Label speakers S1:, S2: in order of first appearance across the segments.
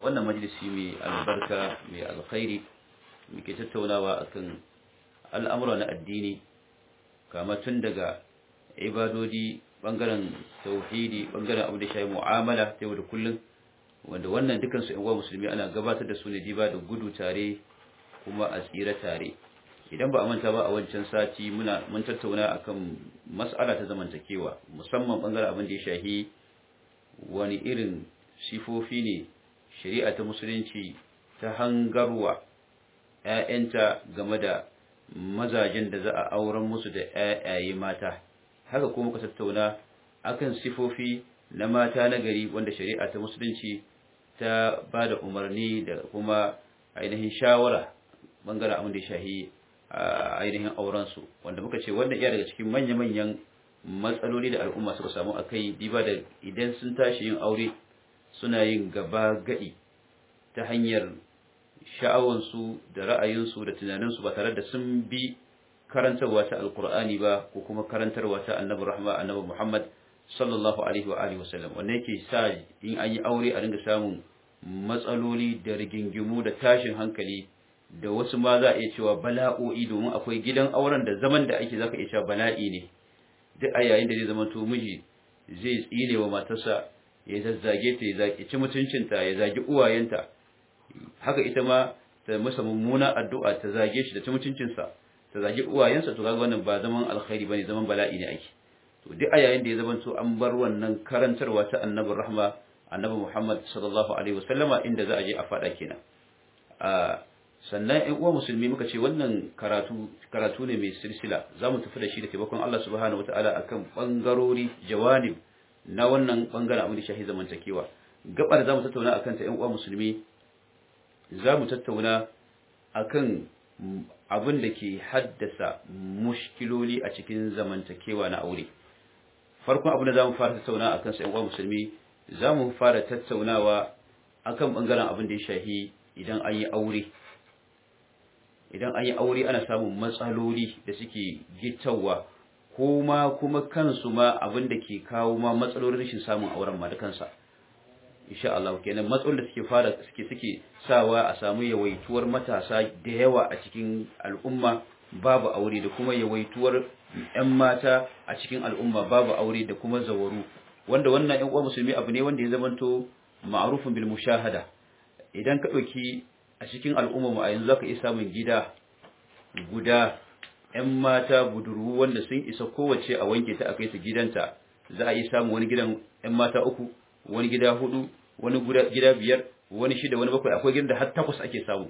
S1: wannan majalisi mai albarka mai alkhairi muke tattaunawa akan al'amura na addini kama tun daga ibadodi bangaren tauhidi bangaren abu da shayi mu'amala ta yau da kullum wanda wannan dukansu yan musulmi ana gabatar da su ne diba da gudu tare kuma a tsira tare idan ba a manta ba a wancan sati muna mun tattauna akan mas'ala ta zamantakewa musamman bangaren abin da ya shahi wani irin sifofi ne shari'a ta musulunci ta hangarwa ‘ya'yanta game da mazajen da za a auren musu da ‘ya'yaye mata haka kuma ka tattauna akan sifofi na mata na gari wanda shari'a ta musulunci ta ba da umarni da kuma ainihin shawara bangaren abin da ya shahi ainihin aurensu wanda muka ce wannan iya daga cikin manya-manyan matsaloli da al'umma suka samu a kai diba da idan sun tashi yin aure suna yin gaba gadi ta hanyar sha'awansu da ra'ayinsu da tunaninsu ba tare da sun bi karantarwa ta alkur'ani ba ko kuma karantarwa ta annabi rahma annabi muhammad sallallahu alaihi wa alihi wasallam wanda yake sa in an yi aure a dinga samun matsaloli da rigingimu da tashin hankali da wasu ma za a iya cewa bala'o'i domin akwai gidan auren da zaman da ake zaka iya cewa bala'i ne duk a yayin da zai zama to miji zai tsine wa matarsa ya zazzage ta ya zaki ci mutuncinta ya zagi uwayenta haka ita ma ta masa mummuna addu'a ta zage shi da ci mutuncinsa ta zagi uwayensa to kaga wannan ba zaman alkhairi bane zaman bala'i ne ake to duk a yayin da ya zama to an bar wannan karantarwa ta annabi rahma annabi Muhammad sallallahu alaihi wasallama inda za a je a fada kenan a sannan ɗan uwa musulmi muka ce wannan karatu karatu ne mai silsila za mu tafi da shi da taimakon Allah subhanahu wataala akan bangarori jawanib na wannan bangaren abin da shahi zamantakewa gabar za mu tattauna akan ta ɗan uwa musulmi za mu tattauna akan abin da ke haddasa mushkiloli a cikin zamantakewa na aure farkon abin da za mu fara tattauna akan sa ɗan uwa musulmi za mu fara tattaunawa akan bangaren abin da ya shahi idan an yi aure idan an yi aure ana samun matsaloli da suke gittawa ko ma kuma kansu ma abin da ke kawo ma matsalolin rashin samun auren ma da kansa insha Allah kenan matsalolin da suke fara suke suke sawa a samu yawaituwar matasa da yawa a cikin al'umma babu aure da kuma yawaituwar ƴan mata a cikin al'umma babu aure da kuma zawaru wanda wannan ƴan uwa musulmi abu ne wanda ya zamanto ma'rufun bil mushahada idan ka dauki a cikin al'ummarmu a yanzu zaka iya samun gida guda ‘yan mata budurwu wanda sun isa kowace a wanke ta a kai su gidanta za a iya samun wani gidan ‘yan mata uku wani gida hudu wani gida biyar wani shida wani bakwai akwai gidan da har takwas ake samu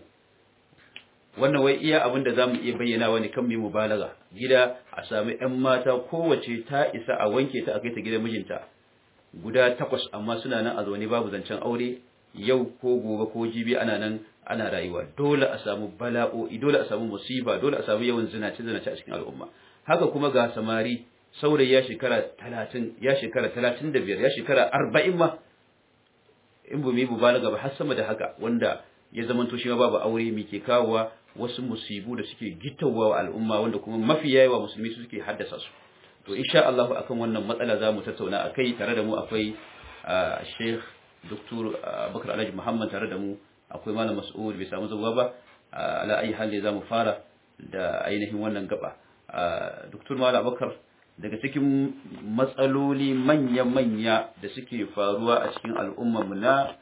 S1: wannan wai iya abin da za mu iya bayyana wani kan mai mubalaga gida a sami ‘yan mata kowace ta isa a wanke ta a kai ta gidan mijinta guda takwas amma suna nan a zaune babu zancen aure yau ko gobe ko jibi ana nan ana rayuwa dole a samu bala'o'i dole a samu musiba dole a samu yawan zinace zinace a cikin al'umma haka kuma ga samari saurayi ya shekara 30 ya shekara 35 ya shekara 40 ma in bu mi balaga ba har sama da haka wanda ya zama to shi ma babu aure mi ke kawowa wasu musibu da suke gittawa wa al'umma wanda kuma mafi yawa musulmi su suke haddasa su to insha Allah akan wannan matsala za mu tattauna akai tare da mu akwai Sheikh Dr. Bakar Alhaji Muhammad tare da mu akwai Malam Mas'ud bai samu zuwa ba ala ayi hali za mu fara da ainihin wannan gaba Dr. Malam Bakar daga cikin matsaloli manya-manya da suke faruwa a cikin al'ummar mu na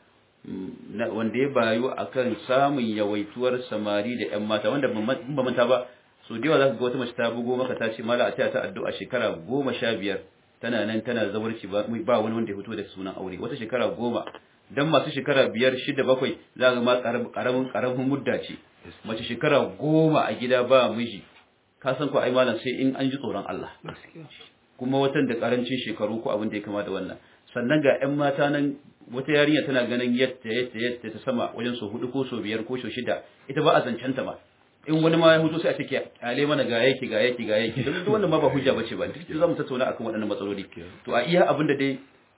S1: wanda ya bayu akan samun yawaituwar samari da ƴan mata wanda ba manta ba so da yawa za ka ga wata mace ta bugo maka ta ce mala a ta addu'a shekara goma sha biyar tana nan tana zawarci ba wani wanda ya fito da sunan aure wata shekara goma dan masu shekara biyar shida bakwai za ga ma karamin karamin mudda ce mace shekara goma a gida ba miji ka san ko ai malam sai in an ji tsoron Allah kuma watan da karancin shekaru ko abin da ya kama da wannan sannan ga ƴan mata nan wata yarinya tana ganin yadda yadda yadda ta sama wajen so hudu ko so biyar ko so shida ita ba a zancen ta ma in wani ma ya hutu sai a ce kyale mana ga yake ga yake ga yake duk wannan ma ba hujja bace ba duk za mu tattauna akan waɗannan matsaloli to a iya abin da dai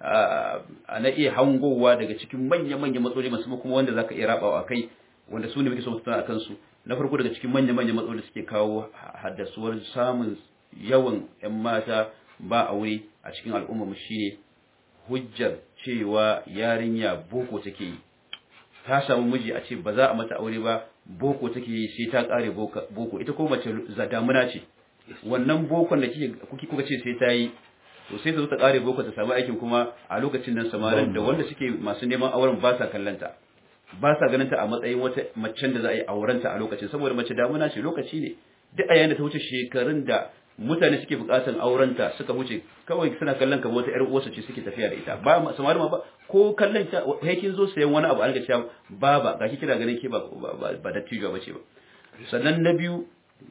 S1: a na iya hangowa daga cikin manya-manya matsaloli masu kuma wanda zaka iya rabawa kai wanda su ne muke so mu tattauna akan su na farko daga cikin manya-manya matsaloli suke kawo haddasuwar samun yawan ƴan mata ba aure a cikin al'umma mu shine hujjar cewa yarinya boko take yi ta samu miji a ce ba za a mata aure ba boko take yi sai ta kare boko ita ko mace damuna ce wannan bokon da kike kuka ce sai ta yi to sai ta zo ta kare boko ta samu aikin kuma a lokacin nan samarin da wanda suke masu neman auren ba sa kallanta ba sa ganin ta a matsayin wata macen da za a yi aurenta a lokacin saboda mace damuna ce lokaci ne duk a yayin da ta wuce shekarun da mutane suke bukatan aurenta suka wuce kawai suna kallon ka wata ƴar uwarsa ce suke tafiya da ita ba samari ma ba ko kallon ta kai kin zo sayan wani abu an ga cewa baba ga ki kina ganin ke ba ba dattijo ba ce ba sannan na biyu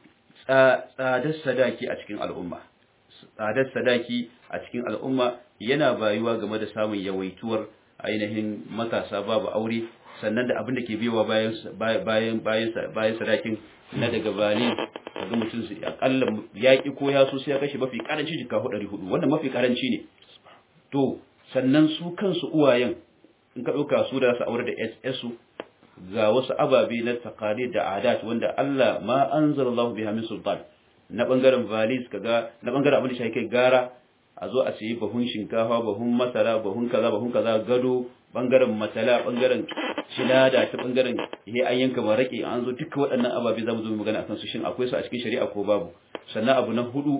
S1: tsadar sadaki a cikin al'umma tsadar sadaki a cikin al'umma yana bayuwa game da samun yawaituwar ainihin matasa babu aure sannan da abin da ke biyowa bayan bayan bayan bayan sadakin na daga bani kaga mutum su akalla yaki ko ya so sai ya kashe mafi karanci jika 400 wannan mafi karanci ne to sannan su kansu uwayen in ka dauka su da su aure da SS su ga wasu ababe na taqalid da adat wanda Allah ma anzalallahu biha min sultan na bangaren valis kaga na bangaren abin da shi kai gara a zo a sayi bahun shinkafa bahun masara bahun kaza bahun kaza gado bangaren matala bangaren shilada ta bangaren he an yanka marake an zo duka waɗannan ababe zamu zo mu magana akan su shin akwai su a cikin shari'a ko babu sannan abu na hudu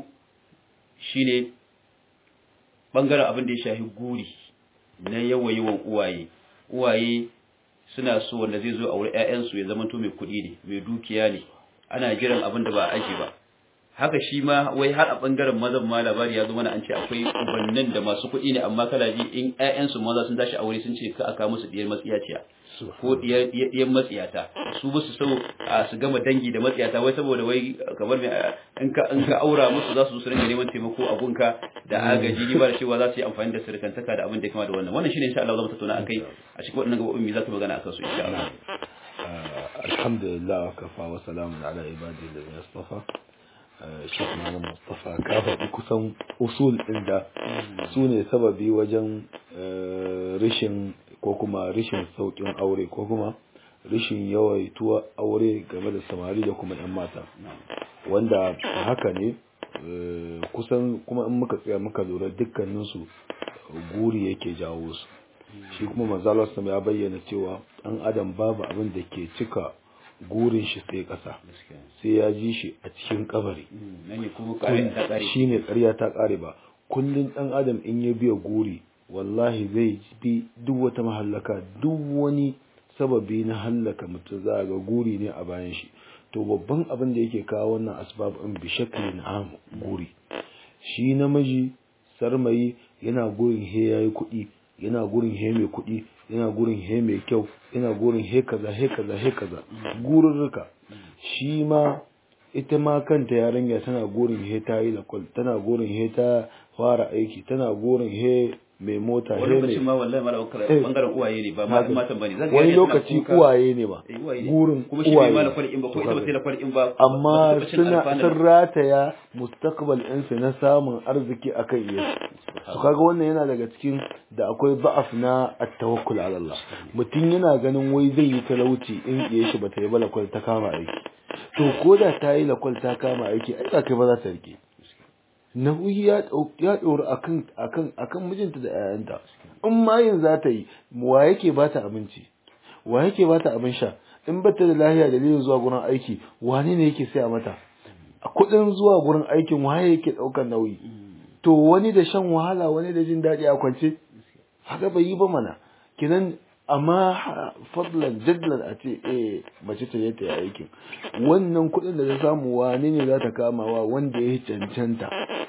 S1: shine bangaren abin da ya shafi guri na yawa yawan uwaye uwaye suna so wanda zai zo a wurin ƴaƴansu ya zama to mai kuɗi ne mai dukiya ne ana jiran abin da ba a aji ba haka shi ma wai har a bangaren mazan ma labari ya zo mana an ce akwai ubannin da masu kuɗi ne amma kala ji in ƴaƴansu maza sun tashi aure sun ce ka aka musu diyar matsiyaciya ko diyar matsiyata su ba su so a su gama dangi da matsiyata wai saboda wai kamar mai in ka in ka aura musu za su zo su rinka neman taimako a gunka da agaji ni ba da cewa za su yi amfani da sirkantaka da abin da ya kama da wannan wannan shine insha Allah za mu tattauna akai a cikin waɗannan gaɓoɓin me za ta magana akan su insha Allah
S2: alhamdulillah wa kafa wa salamun ala ibadi da yastafa Sheikh Malam Mustafa ka faɗi kusan usul ɗin da su ne sababi wajen rashin ko kuma rashin sauƙin aure ko kuma rashin yawaituwa aure game da samari da kuma 'yan mata wanda haka ne kusan kuma in muka tsaya muka lura dukkaninsu guri yake jawo su shi kuma manzalar ya bayyana cewa ɗan adam babu abin da ke cika gurin shi sai ƙasa sai ya ji shi a cikin kabari shi ne ƙarya ta ƙare ba kullum ɗan adam in ya biya guri wallahi zai bi duk wata mahallaka duk wani sababi na hallaka mutum za ga guri ne a bayan shi to babban abin da yake kawo wannan asbab in bi shaklin am guri shi namiji sarmayi yana gurin he yayi kuɗi yana gurin he mai kuɗi yana gurin he mai kyau yana gurin he kaza he kaza he kaza gururruka shi ma ita ma kanta yarinya tana gurin he ta yi lakwal tana gurin he ta fara aiki tana gurin he mai mota
S1: wani lokacin ma wallahi mala bangaren uwaye ne ba ma matan bane zan
S2: wani lokaci uwaye ne ba gurin
S1: kuma shi bai mala kwalin ba ko ita ba sai la kwalin ba
S2: amma suna sun rataya mustaqbal ɗinsu na samun arziki akan iya su kaga wannan yana daga cikin da akwai ba'af na at-tawakkul ala Allah mutum yana ganin wai zai yi talauci in iya shi bata yi ba lakwal ta kama aiki to ko da ta yi lakwal ta kama aiki ai kai ba za ta rike nauyi ya ɗori akan akan akan mijinta da 'ya'yanta in ma yin za ta yi wa yake ba ta abinci wa yake ba ta abin sha in ba ta da lahiya dalilin zuwa gurin aiki wane ne yake saya mata a kuɗin zuwa gurin aikin waye yake ɗaukar nauyi to wani da shan wahala wani da jin daɗi a kwance haka bai yi ba mana kinan amma fadlan jadlan a ce eh mace ta ta yi aikin wannan kuɗin da ta samu wane ne za ta kamawa wanda ya cancanta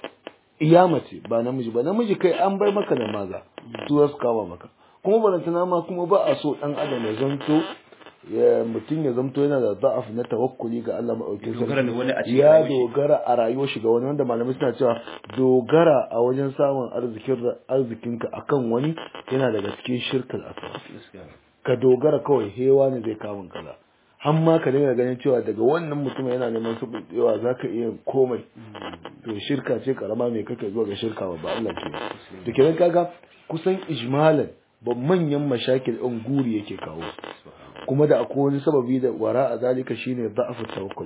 S2: iya mace ba namiji ba namiji kai an bai maka da maza su za su kama maka kuma barantana ma kuma ba a so dan adam ya zanto mutum ya zamto yana da za'af na tawakkuli ga Allah maɗaukin sarki ya dogara a rayuwar shi ga wani wanda malamai suna cewa dogara a wajen samun arzikin arzikinka akan wani yana daga cikin shirkal asar ka dogara kawai hewa ne zai kamun kaza har ma ka dinga ganin cewa daga wannan mutum yana neman su yawa za ka iya komai to shirka ce karama mai kake zuwa ga shirka ba Allah ke da kenan kaga kusan ijmalan ba manyan mashakil ɗin guri yake kawo kuma da akwai wani sababi da wara a zalika shine da'afu tawakkul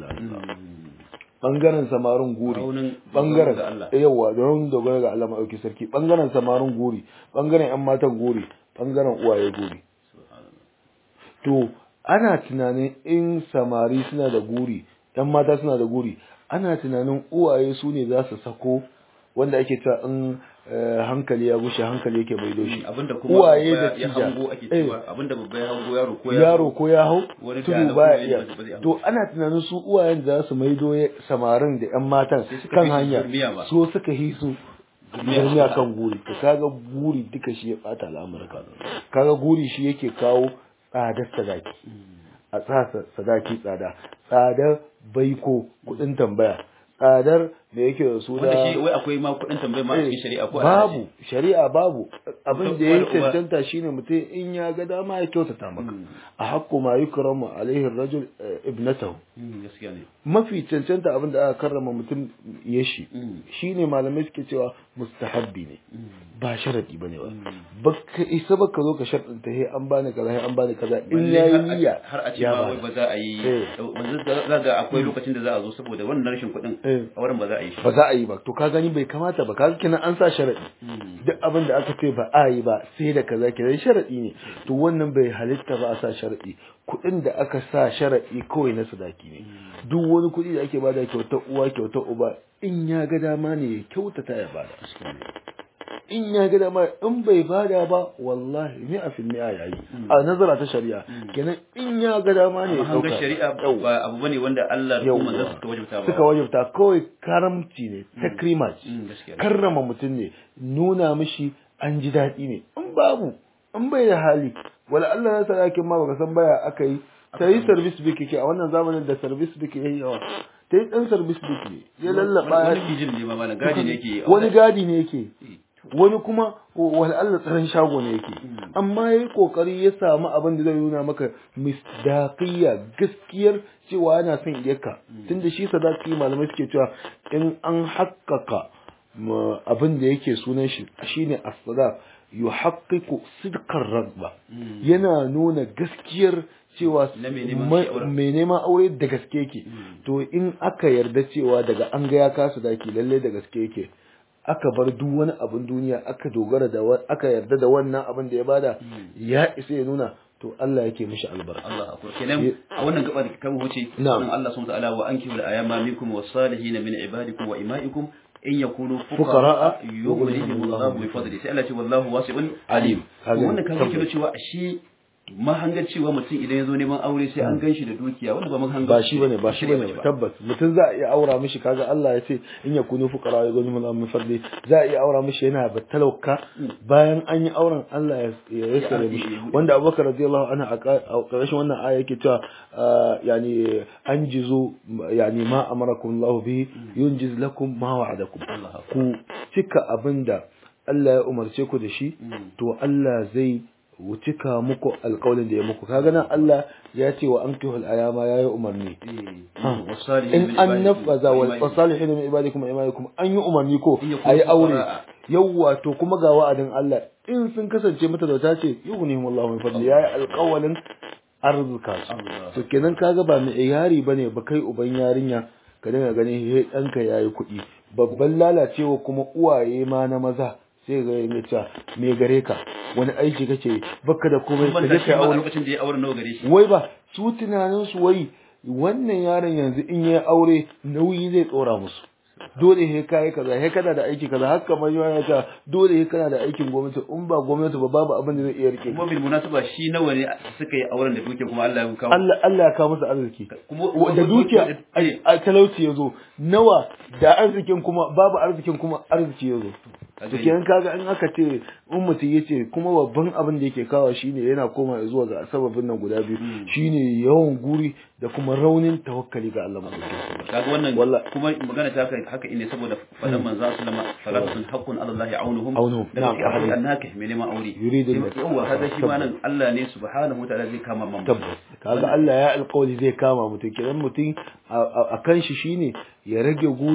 S2: bangaren samarin guri bangaren yawa don dogara ga Allah maɗauki sarki bangaren samarin guri bangaren yan matan guri bangaren uwaye guri to ana tunanin in samari suna da guri yan mata suna da guri ana tunanin uwaye su ne za su sako wanda ake cewa in hankali ya gushe hankali yake bai doshi
S1: abinda kuma
S2: uwaye da
S1: ya
S2: tija
S1: hango ake cewa abinda babba ya hango yaro ko ya
S2: yaro ko ya hau
S1: Wani da
S2: tudu
S1: alaƙo
S2: baya
S1: ne
S2: iya
S1: ba zai- ba zai
S2: to ana tunanin su uwayen da za su maido ya- samarin da yan matan
S1: Sai suka
S2: kan
S1: fi su
S2: hanya
S1: zurmiya ba.
S2: so suka yi su zurmiya kan guri to kaga guri duka shi ya bata al'amurka kaga guri shi yake kawo tsadar sadaki a tsasa sadaki tsada tsadar baiko kudin tambaya tsadar da yake da su
S1: wanda
S2: da
S1: shi wai akwai ma kuɗin tambayar ma a cikin shari'a ko a
S2: babu shari'a babu abin da ya
S1: Uba da uba.
S2: cancanta shine mutum in ya ga dama ya kyautata maka a haƙƙu ma yukramu alaihi rajul eh, ibnatahu
S1: Mm, gaskiya ne
S2: mafi cancanta abin da aka karrama mutum ya shi
S1: Mm.
S2: shine malamai suke cewa mustahabbi ne ba sharadi bane ba baka isa baka zo ka sharɗinta he an bani kaza he an bani kaza in
S1: Balle
S2: yayi
S1: har a-
S2: niyya
S1: har a ce
S2: ya
S1: ma
S2: bada.
S1: wai ba za a yi
S2: Eh.
S1: wanzu za ga akwai lokacin da za a zo saboda wannan rashin kuɗin
S2: Eh.
S1: a wurin ba za a yi shi
S2: ba za a yi ba to ka gani bai kamata ba kaga kenan an sa sharadi duk abin da aka ce ba a yi ba sai da kaza kenan sharadi ne to wannan bai halitta ba a sa sharadi kuɗin da aka sa sharadi kawai na sadaki ne duk wani kuɗi da ake bada kyautar uwa kyautar uba in ya ga dama ne ya kyautata ya bada in ya ga dama in bai bada ba wallahi ni a fil mi'a yayi a nazara ta shari'a kenan in ya ga dama ne ya
S1: amma hangar
S2: ɗauka.
S1: shari'a
S2: Yawwa.
S1: ba abu bane wanda Allah da
S2: Yawwa.
S1: kuma manzon suka wajabta ba
S2: suka wajabta kawai karamci ne takrima ce
S1: Mm, gaskiya ne.
S2: karrama mutum ne nuna mishi an ji daɗi ne in babu in bai da hali wala Allah ya sadakin ma baka san baya aka yi ta yi service biki ke a wannan zamanin da service biki yayi yawa ta yi dan service biki ne ya lallaba
S1: wani
S2: ya
S1: bijin ne ma malam gadi ne yake
S2: wani gadi ne yake wani kuma wani Allah tsaron shago ne yake amma yayi kokari ya samu abin da zai nuna maka misdaqiyya gaskiyar cewa yana son iyaka tunda shi sadaki malamai suke cewa in an haƙƙaƙa ma abin da yake sunan shi shine as-sadaq yuhaqqiqu sidqar ragba yana nuna gaskiyar cewa
S1: Na mai neman
S2: ma-
S1: shi auren.
S2: mai neman aure da gaske yake to in aka yarda cewa daga an ga ya kasa daki lalle da gaske yake aka bar duk wani abin duniya aka dogara da wa- aka yarda da wannan abin da ya bada ya isa ya nuna to Allah yake mishi albarka
S1: Allah akwai kenan a wannan gaba da kan huce
S2: Na'am.
S1: nan Allah subhanahu wa ta'ala wa ankihu al-ayama minkum was-salihin min ibadikum wa imaikum in yakunu
S2: Fuqara'a,
S1: fuqara yughnihim Allahu min fadli sai Allah ce wallahu wasi'un alim to
S2: Kaga
S1: wannan kan yake
S2: tabbas.
S1: cewa ashe mahangar cewa mutum idan ya zo neman aure sai an ganshi da dukiya wanda ba mahangar
S2: ba shi bane ba shi
S1: shari'a
S2: bane tabbas mutum za a iya aura mishi kaga Allah ya ce in ya kunu fuqara ya gani mun min fadli za a iya aura mishi yana da talauka bayan an yi auren Allah ya ya yassare
S1: Ya-
S2: mishi
S1: ya-
S2: wanda Abubakar radiyallahu anhu a ka- a ƙarshen wannan aya yake cewa ah, yani anjizu yani ma amarakum Allah bihi yunjiz lakum ma wa'adakum
S1: Allah
S2: ku cika abinda Allah ya umarce ku da shi to Allah zai cika muku alƙawalin da ya muku kaga nan Allah ya ce wa ankihul ayama yayi umarni in an nafaza wal wasalihin min ibadikum wa imanikum an yi umarni ko
S1: In yakunu
S2: ayi aure
S1: fuqara.
S2: yawwa to kuma ga wa'adin Allah in sun kasance mata da ta ce yughnihimullahu min fadli yayi alƙawalin arzuka su
S1: Allah.
S2: to kenan kaga ba mai yari bane ba kai uban yarinya ka dinga ganin he ɗanka yayi kuɗi babban lalacewa kuma uwaye ma na maza sai ga yin cewa me gare ka wani aiki kake yi? baka da komai ka je kai aure
S1: lokacin da ya aure nawa gare shi
S2: wai ba su tunanin su wai wannan yaron yanzu in yayi aure nauyi zai tsora musu dole he kai kaza he kana da aiki kaza haka kamar yana ta dole he kana da aikin gwamnati in ba gwamnati ba babu abin da zai iya rike
S1: kuma bil munasaba shi nawa ne suka yi auren da duke kuma Allah ya kawo
S2: Allah Allah ya kawo musu arziki
S1: kuma
S2: da dukiya
S1: eh,
S2: a talauci ya zo nawa da arzikin kuma babu arzikin kuma arziki ya zo
S1: Kaga
S2: to kenan kaga in aka ce in mutum ya ce kuma babban abin da yake kawo shine yana koma zuwa ga sababin nan guda biyu shine yawan guri da kuma raunin tawakkali ga Allah madaukakin sarki
S1: kaga wannan
S2: Wallah.
S1: kuma magana ta haka haka ne saboda fadan manzo sallama salatun haqqun ala Allah aunuhum
S2: Aunuhum.
S1: da
S2: Na'am.
S1: ke aure annaka mai neman aure
S2: Yuridu
S1: Sai- yawa kaga shi ma nan Allah ne subhanahu wa ta'ala zai kama man
S2: tabbas kaga Allah ya alƙawari zai kama mutum kenan mutum a- a a kan shi shine ya rage guri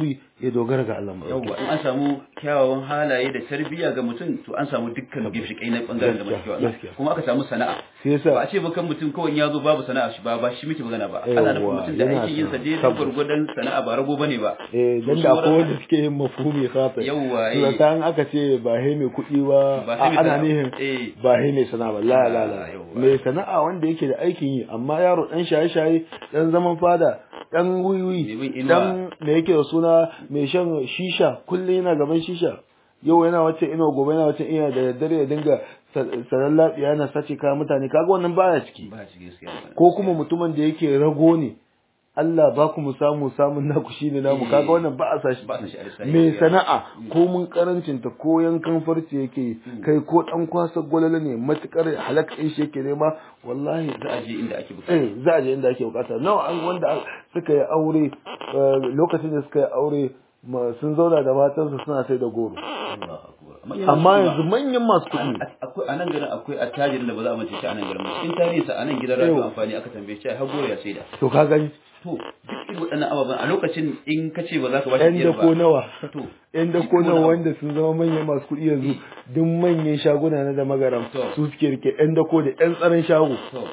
S2: ya dogara ga Allah
S1: yawwa in an samu kyawawan halaye da tarbiyya ga mutum to an samu dukkan gimshikai na bangaren da
S2: Gaskiya,
S1: mutum
S2: gaskiya.
S1: kuma aka samu sana'a
S2: sai
S1: ba a
S2: yasa
S1: ce ba kan mutum kawai ya zo babu sana'a shi ba ba shi muke magana ba ana nufin
S2: Yawwa,
S1: mutum da
S2: yana
S1: aikin yin sa
S2: sana'a.
S1: dai da
S2: Tabbas.
S1: gwargwadon sana'a ba rago bane ba
S2: eh dan da akwai wanda suke yin mafhumi khata
S1: Yawwa, eh.
S2: to ta an aka ce ba he mai kuɗi ba
S1: Ba
S2: a-
S1: sai mai
S2: ana
S1: sana'a.
S2: nihin
S1: Eh.
S2: ba he mai sana'a ba la la la
S1: Yawwa.
S2: mai sana'a wanda yake da aikin yi amma yaro dan shaye-shaye dan zaman fada dan
S1: Mai bin
S2: wiwi
S1: inuwa.
S2: dan me yake da suna mai shan shisha kullum yana gaban shisha yau yana wacce ina gobe yana wacce ina da daddare ya dinga sanan lafiya yana sace kayan mutane kaga wannan baya ciki
S1: ba shi gaskiya
S2: ko kuma mutumin da yake rago ne Allah ba ku mu samu samun naku shine namu kaga wannan ba a sashi
S1: Ba a sashi a lissafi.
S2: mai sana'a ko mun karancin ta ko yankan farce yake yi, kai ko dan kwasa gwalala ne matukar halak din shi yake nema wallahi
S1: za a je inda ake bukata
S2: eh za a je inda ake bukata nawa an wanda suka yi aure eh, lokacin da suka yi aure ma- sun zauna da matansu suna sai da goro
S1: Allahu akbar
S2: amma yanzu manyan masu kuɗi
S1: akwai a nan garin akwai attajirin da ba za a mace shi a nan garin ba cikin tarihinsa a nan gidan radio
S2: Yau.
S1: amfani aka tambaye shi har goro ya saida
S2: to ka gani
S1: to duk irin waɗannan ababen a lokacin in ka ce ba za ka ba shi
S2: yan
S1: biyar
S2: dako
S1: ba
S2: nawa
S1: to
S2: yan dako nawa wanda sun zama manyan masu kuɗi yanzu duk manyan shaguna na da magaram
S1: To.
S2: su suke rike yan dako da yan tsaron shago
S1: to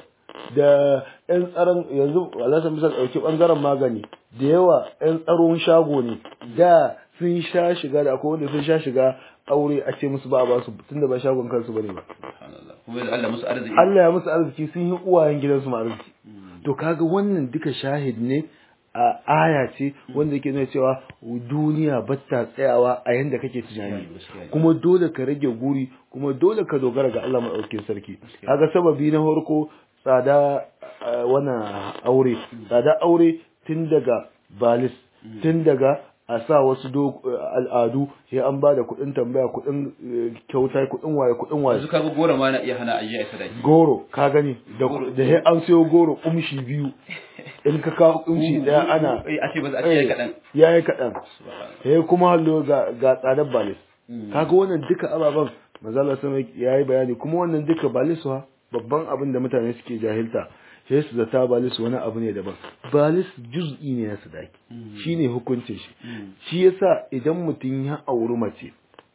S2: da yan tsaron yanzu alhassan misal ɗauki ɓangaren magani da yawa yan tsaron shago ne da sun sha shiga da akwai wanda sun sha shiga aure a ce musu ba a ba su tunda ba shagon kansu bane ba
S1: subhanallah kuma yanzu Allah musu arziki
S2: Allah ya musu arziki sun yi uwayen gidansu ma arziki to kaga wannan duka shahid ne a aya ce wanda yake nuna cewa duniya batta tsayawa a yanda kake tunani
S1: gaskiya ne.
S2: kuma dole ka rage guri kuma dole ka dogara ga Allah maɗaukin sarki kaga sababi na farko tsada eh, wannan aure tsada aure tun daga balis tun daga a sa wasu do- al'adu sai an ba da kuɗin tambaya kuɗin eh, kyauta kuɗin waye kuɗin waye
S1: yanzu ka ga goro ma na iya hana ajiya a sadaki
S2: goro ka gani da
S1: Goro.
S2: da sai an sayo goro kumshi biyu in ka kawo kumshi daya ana
S1: Eh, a ce ba za a ce kaɗan
S2: ya yi kaɗan
S1: Subhanallah.
S2: sai kuma hallo ga ga tsadar balis
S1: Mm.
S2: kaga wannan duka ababen manzala sama ya yi bayani kuma wannan duka balis wa babban abin da mutane suke jahilta sai su zata balis wani abu ne daban balis juz'i ne na sadaki shine hukuncin shi shi yasa idan mutum ya auri mace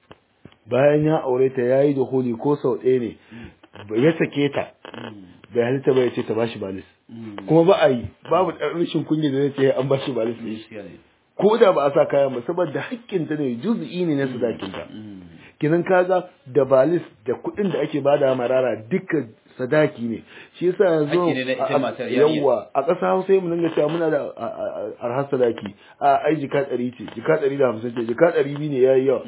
S2: bayan ya aure ta yayi da holi ko sau ɗaya ne ya sake ta bai halitta ba ya ce ta bashi balis kuma ba a yi babu ɗan rashin kunya da zai ce an bashi balis ne
S1: gaskiya ne
S2: ko da ba a sa kayan ba saboda hakkinta ne juz'i ne na sadakinta kinan kaga da balis da kuɗin da ake bada marara duka sadaki ne shi yasa yanzu
S1: Hakki ne na ita
S2: a-
S1: matar yarinya.
S2: yawwa a ƙasa Hausa mu dinga cewa muna da a- a- a- arhar sadaki a ai jika ɗari ce jika ɗari da hamsin ce jika ɗari biyu ne yayi yawa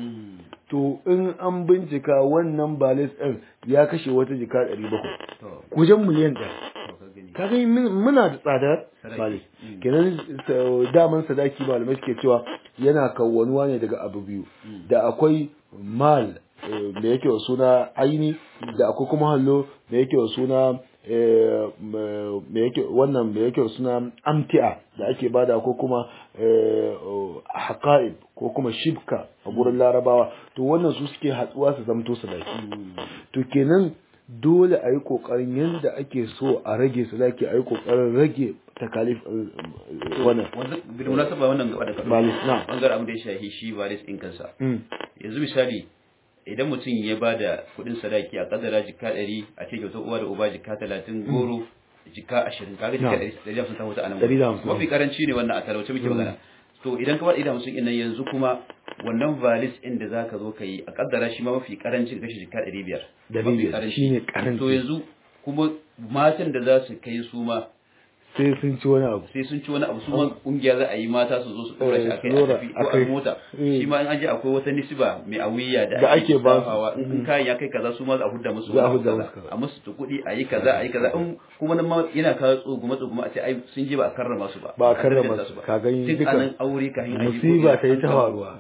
S2: to in an bincika wannan balis ɗin ya kashe wata jika ɗari bakwai
S1: to
S2: kujen miliyan ɗaya
S1: to ka gani
S2: kaga min- muna da tsadar
S1: Sadaki.
S2: balis
S1: Mm.
S2: kenan sa- daman sadaki malamai suke cewa yana kawwanuwa ne daga abu biyu da akwai mal eh, da yake wa suna aini da akwai kuma hallo da yake wa suna eh, m- me yake wannan da yake wa suna amti'a da ake bada ko kuma eh, oh, haqa'ib ko kuma shibka a gurin larabawa to wannan su suke hatsuwa su zamto sadaki to kenan dole a yi ƙoƙarin yadda ake so a rage sadaki a yi ƙoƙarin rage takalif eh, eh, wannan
S1: wanda bil munasaba wannan gaba da kaɗan
S2: Balis, na.
S1: bangaren abin da ya shahi shi balis ɗin kansa
S2: Mm.
S1: yanzu misali idan mutum ya ba da kuɗin sadaki a kadara jika ɗari a ce kyautar uwa da uba jika talatin goro jika ashirin kaga jika
S2: Na.
S1: ɗari ɗari da hamsin ta huta a nan
S2: Ɗari da
S1: gurin.
S2: hamsin.
S1: mafi karanci ne wannan a talauce muke magana to idan ka ba ɗari da hamsin ɗin nan yanzu kuma wannan valis ɗin da zaka zo ka yi a kaddara shi ma mafi karanci ka kashe jika ɗari biyar
S2: Ɗari
S1: Mafi
S2: biyar,
S1: karanci.
S2: shine karanci.
S1: to yanzu kuma matan da za su kai su ma
S2: sai sun ci wani abu
S1: sai sun ci wani abu su ma kungiya za a yi mata su zo su dora shi
S2: Eh,
S1: akai
S2: su
S1: a
S2: dora
S1: tafi ko a
S2: akai.
S1: mota
S2: Eh.
S1: shi ma in an je akwai wata nisba mai awiya da
S2: Da ake ba su.
S1: lissafawa. in in kayan ya kai kaza su ma za a hudda musu
S2: Za a
S1: wani abu
S2: hudda
S1: kaza.
S2: musu kaza.
S1: a musu ta kuɗi a yi kaza a yi kaza in kuma nan ma yana kawo tsoguma tsoguma a ce ai sun je ba a karrama su ba
S2: Ba a karrama
S1: darajarta
S2: su, ka gani
S1: tun
S2: duka.
S1: anan aure kafin a yi
S2: musiba ta yi
S1: an
S2: ta
S1: samu
S2: faruwa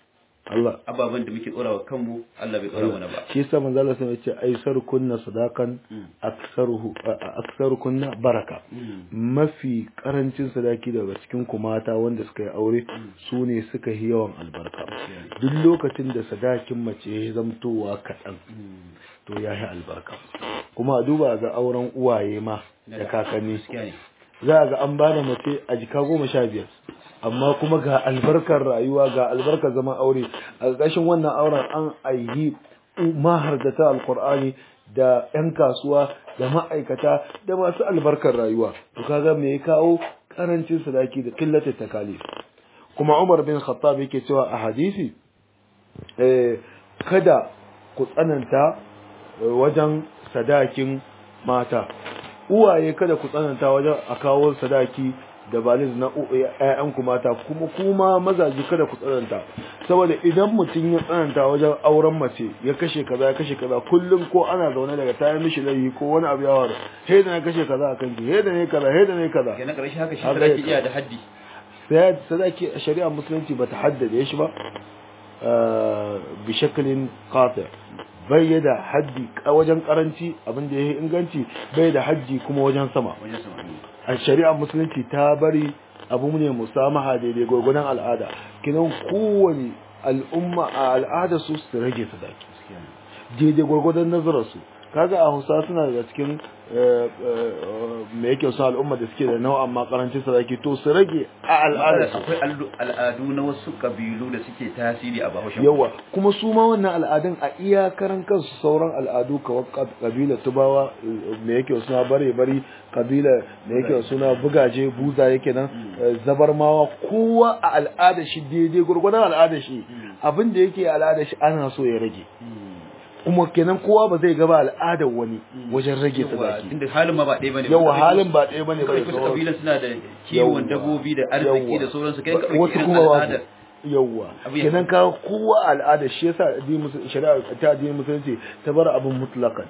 S2: Allah
S1: ababen da muke tsorawa kanmu Allah bai tsora mana ba
S2: shi yasa manzo Allah sai ya ce aisar kunna sadakan aksaruhu a- a- aksaru kunna baraka mafi karancin sadaki daga cikin ku mata wanda suka yi aure su ne suka yi yawan albarka duk lokacin da sadakin mace ya zamtowa kaɗan to ya yi albarka kuma a duba ga auren uwaye ma da kakanni
S1: gaskiya ne
S2: za a ga an bada mace a jika goma sha biyar amma kuma ga albarkar rayuwa ga albarkar zaman aure a ƙarƙashin wannan auren an aihi mahargata alkur'ani da 'yan kasuwa da ma'aikata da masu albarkar rayuwa to kaga me ya kawo karancin sadaki da killatar takalif kuma Umar bin Khattab yake cewa a hadisi eh kada ku tsananta wajen sadakin mata uwaye kada ku tsananta wajen a kawo sadaki da baliz na ƴaƴanku mata kuma kuma mazaji kada ku tsananta saboda idan mutum ya tsananta wajen auren mace ya kashe kaza ya kashe kaza kullum ko ana zaune daga ta mishi laifi ko wani abu ya waru he da na kashe kaza akan ki he da ne kaza he da ne kaza
S1: kenan karshe haka shi sadaki iya da haddi
S2: sai sadaki a shari'a musulunci bata haddade shi ba bi shakalin qati bai da haddi wajen karanci abin da yayi inganci bai da haddi kuma wajen sama
S1: wajen sama
S2: a shari'ar musulunci ta bari abu ne musamaha daidai gwagwadon al'ada kinan kowane al'umma a al'ada su su rage sadaki daidai gwagwadon nazararsu kaga a hausa suna daga cikin me yake wasu al'umma da suke da nau'an ma karancin sadaki to su rage a al'ada su
S1: akwai al'adu na wasu kabilu da suke tasiri a bahaushen
S2: yawa kuma su ma wannan al'adun a iyakaran kansu sauran al'adu kawai kabila tubawa me yake wasu na bare bari kabila me yake wasu na bugaje buza yake nan zabarmawa kowa a al'ada shi daidai gurgurdan al'ada shi abin da yake al'ada shi ana so ya rage kuma kenan kowa ba zai gaba al'adar wani wajen rage sadaki
S1: inda halin ma ba ɗaya bane
S2: yawa halin ba ɗaya bane ba
S1: kai kusa kabilan suna da kiwon dabobi da arziki da sauransu kai ka
S2: wasu kuma ba yawa kenan ka kowa al'ada shi yasa addinin shari'a ta addinin musulunci ta bar abin mutlaqan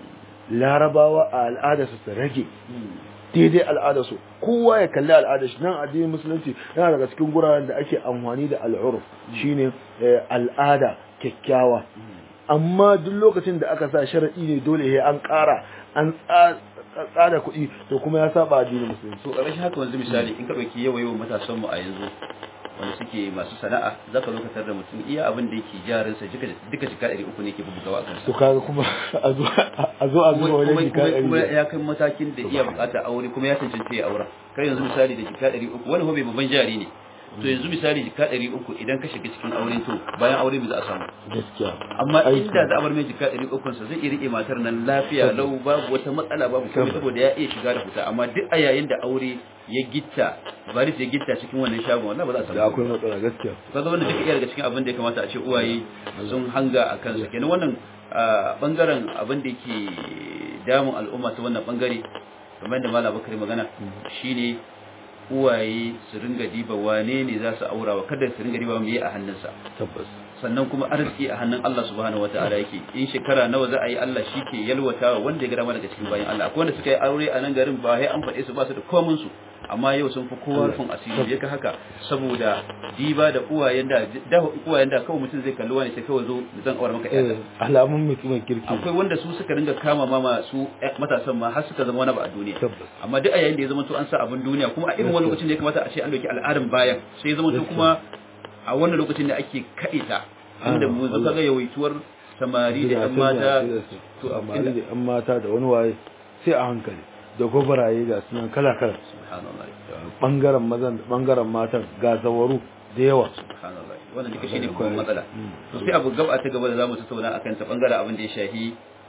S2: larabawa a al'ada su rage daidai al'ada su kowa ya kalli al'ada shi nan addinin musulunci yana daga cikin guraren da ake amfani da al'urf shine al'ada kyakkyawa amma duk lokacin da aka sa sharadi ne dole sai an ƙara an tsada kuɗi to kuma ya saba addinin musulunci
S1: to ƙarshen haka wanzu misali in ka ɗauki yawa yawan matasan mu a yanzu wanda suke masu sana'a za ka lokatar da mutum iya abin da yake jarinsa duka duka jika ɗari uku ne ke bugawa a kansa
S2: to kaga kuma a zo a zo a zuba wajen jika ɗari
S1: kuma ya kai matakin da iya buƙatar aure kuma ya cancanci ya aura kai yanzu misali da jika ɗari uku wani hobe babban jari ne to yanzu misali jika ɗari uku idan ka shiga cikin aure to bayan aure ba za a samu
S2: gaskiya
S1: amma inda za a bar mai jika ɗari uku sa zai iya riƙe matar nan lafiya lau babu wata matsala babu komai saboda ya iya shiga da fita amma duk a yayin da aure ya gitta baris ya gitta cikin wannan shagon wallahi ba za a samu
S2: da akwai matsala gaskiya
S1: kaga wannan duka iya daga cikin abin da ya kamata a ce uwaye sun hanga a kansa kenan wannan bangaren abin da yake damun al'umma ta wannan bangare kamar da malam bakari magana shine uwaye su ringa diba wane ne za su aura wa kada su ringa diba me a hannunsa
S2: tabbas
S1: sannan kuma arziki a hannun Allah subhanahu wataala yake in shekara nawa za a yi Allah shi ke yalwata wanda ya ga dama daga cikin bayan Allah akwai wanda suka yi aure a nan garin ba sai an faɗe su ba su da komin su amma yau sun fi kowa rufin asiri ya ka haka saboda diba da uwayen da da uwayen da kawai mutum zai kalli wani sai kawai zo zan aure maka ƴaƴa
S2: alamun mutumin kirki
S1: akwai wanda su suka ringa kama mama su matasan ma har suka zama wani ba a duniya amma duk a yayin da ya zama to an sa abin duniya kuma a irin wani lokacin da ya kamata a ce an dauki al'adun bayan sai ya zama to kuma a wannan lokacin da ake kaɗe ta inda mu zo kaga yawaituwar samari da ƴan mata
S2: to amma da ƴan mata da wani waye sai a hankali da gobaraye ga sunan kala kala
S1: subhanallah
S2: bangaren mazan bangaren matan ga zawaru da yawa
S1: subhanallah wannan duka shine babban matsala to sai abu gaba ta gaba da zamu tattauna akan ta bangaren abin da ya shahi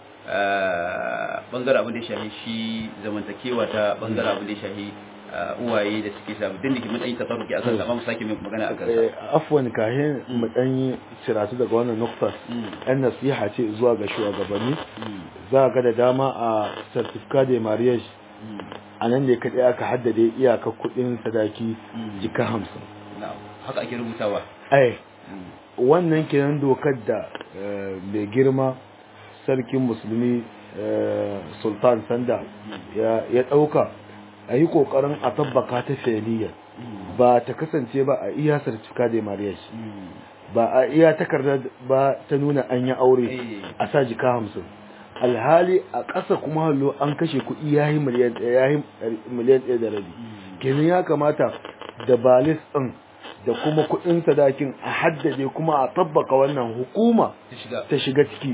S1: bangaren abin da ya shahi shi zamantakewa ta bangaren abin da ya shahi uwaye da suke samu din da ke matsayin tafarruki a kan mu sake mai magana a kansa
S2: afwan kahin mu dan yi ciratu daga wannan nukta ɗan nasiha ce zuwa ga shugabanni za ga da dama a certificate de mariage a nan ne kaɗai aka haddade iyaka kuɗin sadaki jika hamsin
S1: haka ake rubutawa
S2: ai wannan kenan dokar da mai girma sarkin musulmi sultan sanda ya ɗauka a yi ƙoƙarin a tabbaka ta fi'liyar ba ta kasance ba a iya sarcika da marriage ba a iya takarda ba ta nuna an yi aure a sa jika hamsin alhali a ƙasa kuma hallo an kashe kuɗi ya yi miliyan ɗaya da rabi kenan ya kamata da balis ɗin da kuma kuɗin sadakin a haddade kuma a tabbaka wannan hukuma ta shiga ciki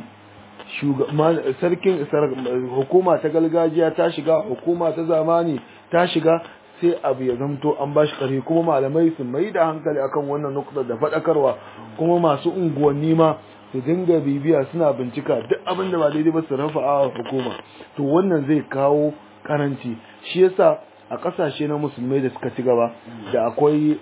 S2: sarkin hukuma ta gargajiya ta shiga hukuma ta zamani ta shiga sai abu ya zamto an bashi ƙarfi kuma malamai su mai da hankali akan wannan nukta da faɗakarwa kuma masu unguwanni ma su dinga bibiya suna bincika duk abin da ba daidai ba su rafa a hukuma to wannan zai kawo karanci shi yasa a kasashe na musulmai da suka ci gaba da akwai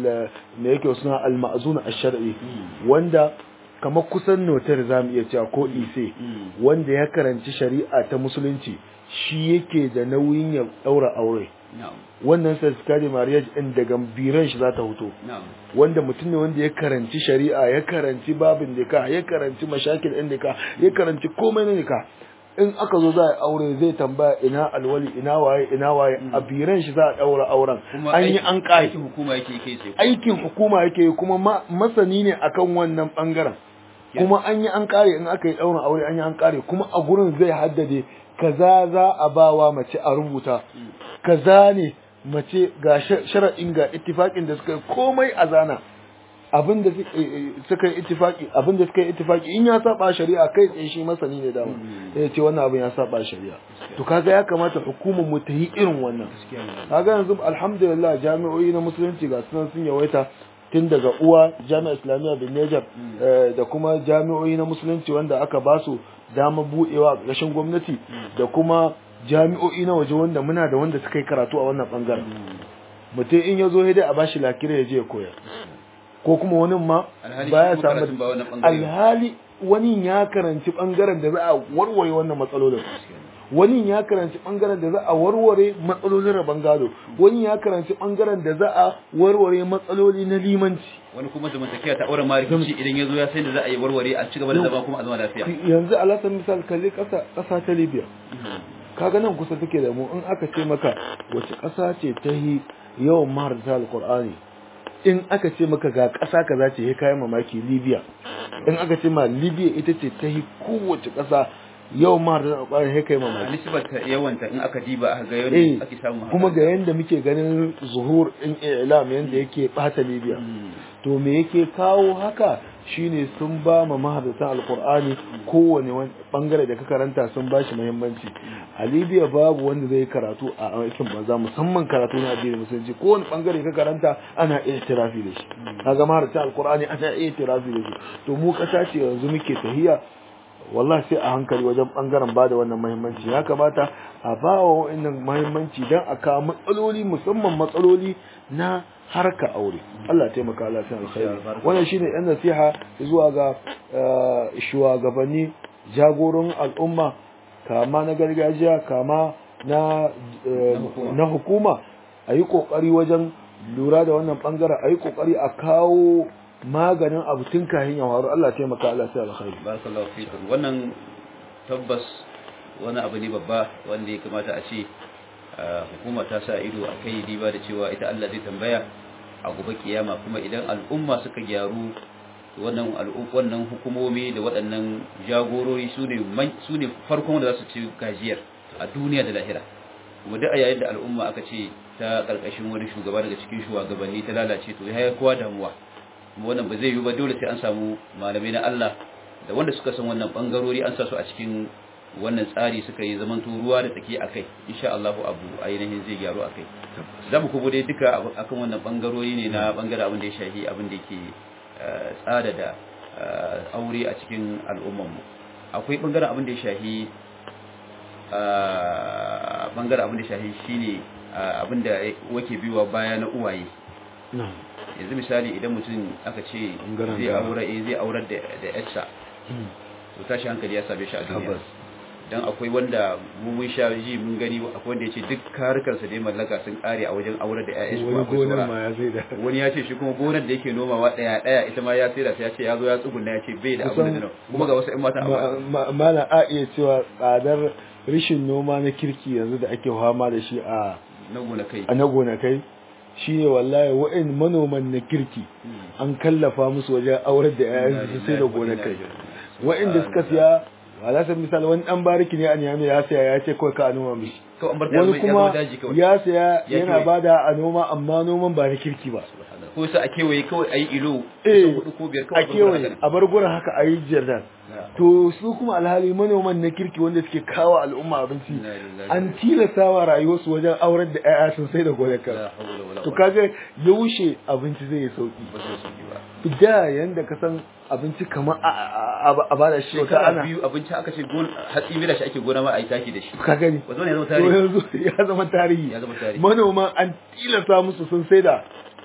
S2: me yake suna al-ma'zun ash-shar'i wanda kamar kusan notar zamu iya cewa ko ise wanda ya karanci shari'a ta musulunci shi yake da nauyin ya daura aure wannan certificate marriage din daga biran shi za ta hoto wanda mutum ne wanda ya karanci shari'a ya karanci babin nika ya karanci mashakil din nika ya karanci komai na nika in aka zo za a aure zai tambaya ina alwali ina waye ina waye a biran shi za a daura auren an yi an kai
S1: aikin hukuma yake yake ce
S2: aikin hukuma yake kuma masani ne akan wannan bangaren kuma an yi an kare in aka yi daurin aure an yi an kare kuma a gurin zai haddade kaza za a bawa mace a rubuta kaza ne mace ga shara'in ga ittifaƙin da suka yi komai a zana abin da suka yi ittifaki abin da suka yi ittifaki in ya saba shari'a kai tsaye shi masani ne dama ya ce wannan abin ya saba shari'a to kaga ya kamata hukumar mu ta yi irin wannan kaga yanzu alhamdulillah jami'o'i na musulunci ga sunan sun yawaita tun daga uwa jami'a islamiyya bin Niger da kuma jami'o'i na musulunci wanda aka ba su dama buɗewa a ƙarshen gwamnati da kuma jami'o'i na waje wanda muna da wanda suka yi karatu a wannan bangaren mutum in ya zo dai a bashi lakira ya je ya koyar ko kuma wani ma baya samu alhali wani ya karanci bangaren da za a warware wannan matsalolin wani ya karanci bangaren da za a warware matsalolin rabon gado wani ya karanci bangaren da za a warware matsaloli na limanci
S1: wani kuma zamantakewa ta auren marikici idan ya zo ya sai da za a yi warware a ci gaba da zama kuma a zama lafiya
S2: yanzu alasan misal kalli kasa kasa ta libya kaga nan kusa take da mu in aka ce maka wace kasa ce ta yi yawan maharta alqur'ani in aka ce maka ga ƙasa kaza ce ya kayan mamaki libya in aka ce ma libya ita ce ta yi kowace ƙasa yau ma da ƙwarar ya kai mamaki
S1: nisbar ta yawanta in aka diba aka ga yadda ake samu
S2: kuma ga yanda muke ganin zuhur in ilam yanda yake bata libya to me yake kawo haka shine sun ba ma mahadatan alqur'ani kowane bangare da ka karanta sun bashi muhimmanci a libya babu wanda zai karatu a aikin banza musamman karatu na addinin musulunci kowane bangare ka karanta ana iya tirafi da shi kaga mahadatan alqur'ani ana iya tirafi da shi to mu kasa ce yanzu muke tahiya wallahi sai a hankali wajen bangaren ba da wannan muhimmanci ya kamata a ba wa wannan muhimmanci don a kawo matsaloli musamman matsaloli na harka aure Allah taimaka Allah sai alkhairi wannan shine yan nasiha zuwa ga shugabanni jagoran al'umma kama na gargajiya kama na na hukuma a yi kokari wajen lura da wannan bangaren a yi kokari a kawo maganin abu tun kahin ya faru Allah taimaka Allah sai alkhairi
S1: barakallahu fikum wannan tabbas wani abu ne babba wanda ya kamata a ce hukuma ta sa ido a kai diba da cewa ita Allah zai tambaya a gobe kiyama kuma idan al'umma suka gyaru wannan wannan hukumomi da waɗannan jagorori su ne su ne farkon da za su ci gajiyar a duniya da lahira kuma duk a yayin da al'umma aka ce ta karkashin wani shugaba daga cikin shugabanni ta lalace to ya kowa damuwa wannan ba zai yi ba dole sai an samu malamai na Allah da wanda suka san wannan bangarori an sa su a cikin wannan tsari suka yi zaman ruwa da tsaki akai insha Allah abu ainihin zai gyaru akai za mu kubo dai duka akan wannan bangarori ne na bangare abin da ya shahi abin da yake tsada da aure a cikin al'ummar mu akwai bangaren abin da ya shahi bangaren abin da ya shahi shine abin da wake biwa baya na uwaye yanzu misali idan mutum aka ce zai aure zai aurar da da yarsa to tashi hankali ya same shi a duniya dan akwai wanda mu mun sha ji mun gani akwai wanda yace duk karukan sa da mallaka sun kare a wajen aurar da ƴaƴan shi
S2: wani gonar ma ya sai da
S1: wani ya ce shi kuma gonar da yake nomawa daya daya ita ma ya sai da ta yace ya zo ya tsugunna ya ce bai da abin da kuma ga wasu ƴan mata
S2: a mala a iya cewa tsadar rishin noma na kirki yanzu da ake fama da shi a
S1: na gonakai
S2: a na gonakai shi ne wallahi wa'in manoman na kirki an kallafa musu wajen aurar da yayan su sai da gonakai wa'inda suka siya wala san misal wani dan bariki ne a niyami ya siya ya ce kawai ka a noma mishi wani kuma ya siya yana bada a noma amma noman ba na kirki ba
S1: ko su a kewaye kawai a yi ilo
S2: Eh,
S1: kusan hudu ko biyar
S2: a
S1: kawai a bar
S2: kewaye
S1: gurin
S2: a bar gurin haka a yi jardin
S1: haka.
S2: to su kuma alhali manoman na kirki wanda suke kawo al'umma abinci
S1: Inna lillahi
S2: an tilasta wa rayuwarsu wajen aurar da 'ya'ya sun sai da gonakan
S1: La hawla wala
S2: to
S1: quwwata
S2: kaga yaushe abinci zai yi sauki
S1: ba zai sauki ba
S2: da yanda ka san abinci kamar a- a a- a bada shi wata
S1: shekara
S2: ana
S1: biyu abinci aka ce gon hatsi mai da shi ake gona ma a yi taki da shi
S2: ka gani
S1: wato ne ya zama
S2: to
S1: tarihi
S2: yanzu ya zama tarihi
S1: ya zama tarihi
S2: manoma an tilasta musu sun saida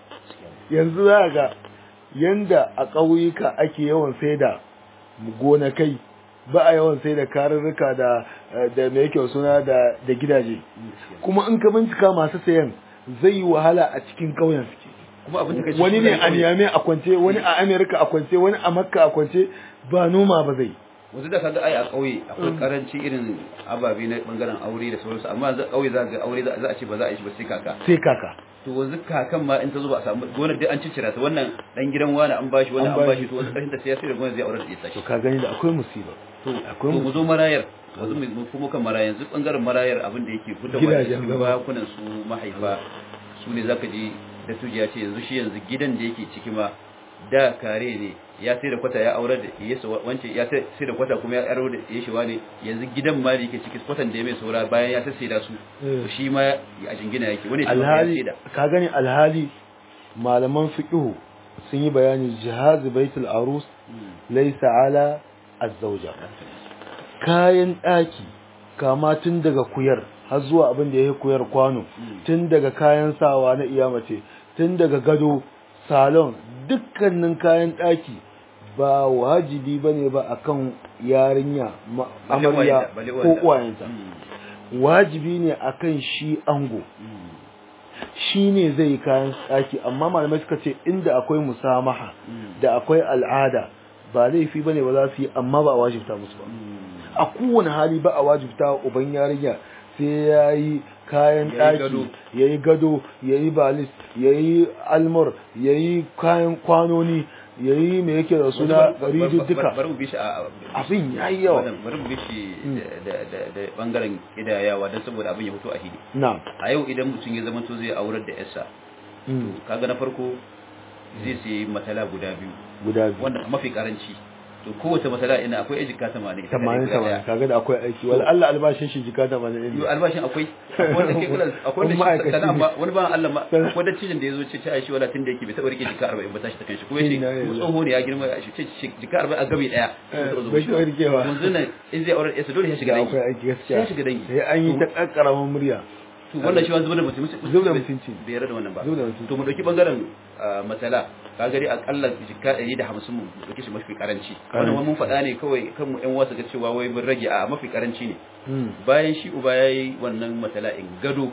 S2: yanzu za ga yanda a ƙauyuka ake yawan saida gonakai ba a yawan saida karurruka da da me yake suna da da gidaje kuma in ka bincika masu sayan zai yi wahala a cikin ƙauyen suke
S1: kuma abin da kace
S2: wani ne a Niamey a kwance wani a America a kwance wani a Makka a kwance ba noma ba zai
S1: wanzu da kaga ai a ƙauye akwai karanci irin ababe na bangaren aure da sauransu amma yanzu ƙauye za ga aure za a ce ba za a yi shi ba sai kaka
S2: sai kaka
S1: to wanzu kakan ma in ta zo ba a samu gonar dai an ciccira ta wannan dan gidan wani an bashi wani
S2: An
S1: an
S2: bashi.
S1: bashi to wanzu ƙarshen ta sai ya sai da gonar zai aure da ita
S2: to ka gani da akwai musiba
S1: to
S2: akwai
S1: to mu zo marayar wanzu mu kuma kan marayar yanzu bangaren marayar abin da yake fitowa
S2: Gidajen
S1: cikin
S2: zama.
S1: bakunan su mahaifa su ne zaka ji da tujiya ce yanzu shi yanzu gidan da yake ciki ma da kare ne ya sai da kwata ya aurar da ya wance ya sai sai da kwata kuma ya aro da ya shi ne yanzu gidan ma da yake ciki kwatan da ya mai saura bayan ya sai da su
S2: Eh.
S1: to shi ma a jingina yake wani ya ce ya
S2: alhali
S1: sai da
S2: ka gani alhali malaman fiqhu sun yi bayani jihaz baitul arus laysa ala az-zawja kayan daki kama tun daga kuyar har zuwa abin da yake kuyar kwano tun daga kayan sawa na iyamace tun daga gado salon dukkanin kayan daki ba wajibi bane ba akan yarinya ma-
S1: Balle
S2: amarya
S1: uwayenta, balle
S2: ko
S1: uwayenta.
S2: uwayenta
S1: Mm.
S2: wajibi ne akan shi ango
S1: Mm.
S2: shi ne zai yi kayan tsaki amma malamai suka ce inda akwai musamaha
S1: Mm.
S2: da akwai al'ada ba laifi ba ne ba za su yi amma ba a wajibta musu ba
S1: Mm.
S2: a kowane hali ba a wajibta wa uban yarinya sai ya yi kayan
S1: Ya yi gado.
S2: ɗaki ya yi gado ya yi balis ya yi almur ya yi kayan kwanoni ya yi mai yake da suna rijiyo duka
S1: bari mu bi shi a
S2: abin ya yi yawa
S1: wannan bari mu bi shi da da da bangaren kidayawa don saboda abin ya fito a hili
S2: na
S1: a yau idan mutum ya zama to zai aurar da yarsa
S2: mm,
S1: kaga na farko zai sayi matala guda biyu
S2: guda biyu
S1: wanda mafi karanci to kowace matala ina akwai ejika 80 ita
S2: tamanin
S1: guda
S2: tamanin
S1: daya.
S2: kaga da akwai aiki wala Allah albashin shi jika tamanin
S1: Yo
S2: ne
S1: albashin akwai akwai wanda ke kula akwai
S2: Kuma
S1: wanda shi
S2: ma'aikaci
S1: sana
S2: ne.
S1: ma wani ban Allah ma
S2: Sana-
S1: akwai da cijin da yazo ce ce ai shi wala tun da yake bai taba rike jika 40 ba tashi ta kanshi ko yace
S2: Inna
S1: mu
S2: lillahi.
S1: tsoho ne ya girma ya shi ce jika 40 a gabe daya
S2: Eh, bai taɓa rikewa.
S1: yanzu nan in zai aurar yarsa dole ya shiga
S2: da
S1: dangi
S2: akwai aiki gaskiya
S1: sai shiga dangi
S2: sai an yi ta kakkaramin murya
S1: to wannan shi wani zubar da mutunci
S2: Zubar da mutunci.
S1: bai yarda da wannan ba
S2: Zubar da mutunci.
S1: to mu dauki bangaren ah, matsala ka gari akalla jikka 150 mu dauki shi mafi karanci wannan wani mun faɗa ne kawai kan mu ƴan wasu ga cewa wai mun rage a mafi karanci ne
S2: Mm.
S1: bayan shi uba yayi wannan matsala in gado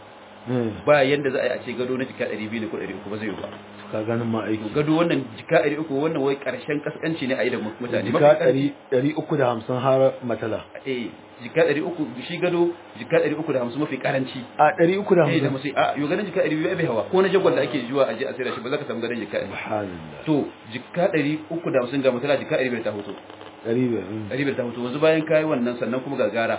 S2: Mm.
S1: ba yanda za a yi a ce gado na jikka 200 ne ko 300 ba zai yi ba
S2: ka ganin ma
S1: to
S2: aiki
S1: gado wannan jikka 300 wannan wai karshen kaskanci ne a yi da mutane
S2: jika
S1: Mafi karanci-
S2: ɗari ɗari uku da hamsin har matala
S1: eh jikka 300 shi gado jikka 350 mafi karanci
S2: a ɗari uku da
S1: eh da
S2: hamsin
S1: musu a yo ganin jikka 200 bai hawa ko na jagwal da ake zuwa aje a sayar shi ba za ka samu ganin jikka 200
S2: subhanallah
S1: to jikka 350 ga mutala jikka 500 ta hoto
S2: ɗari biyar mm.
S1: 500 ta hoto wanzu bayan kai wannan sannan kuma gagara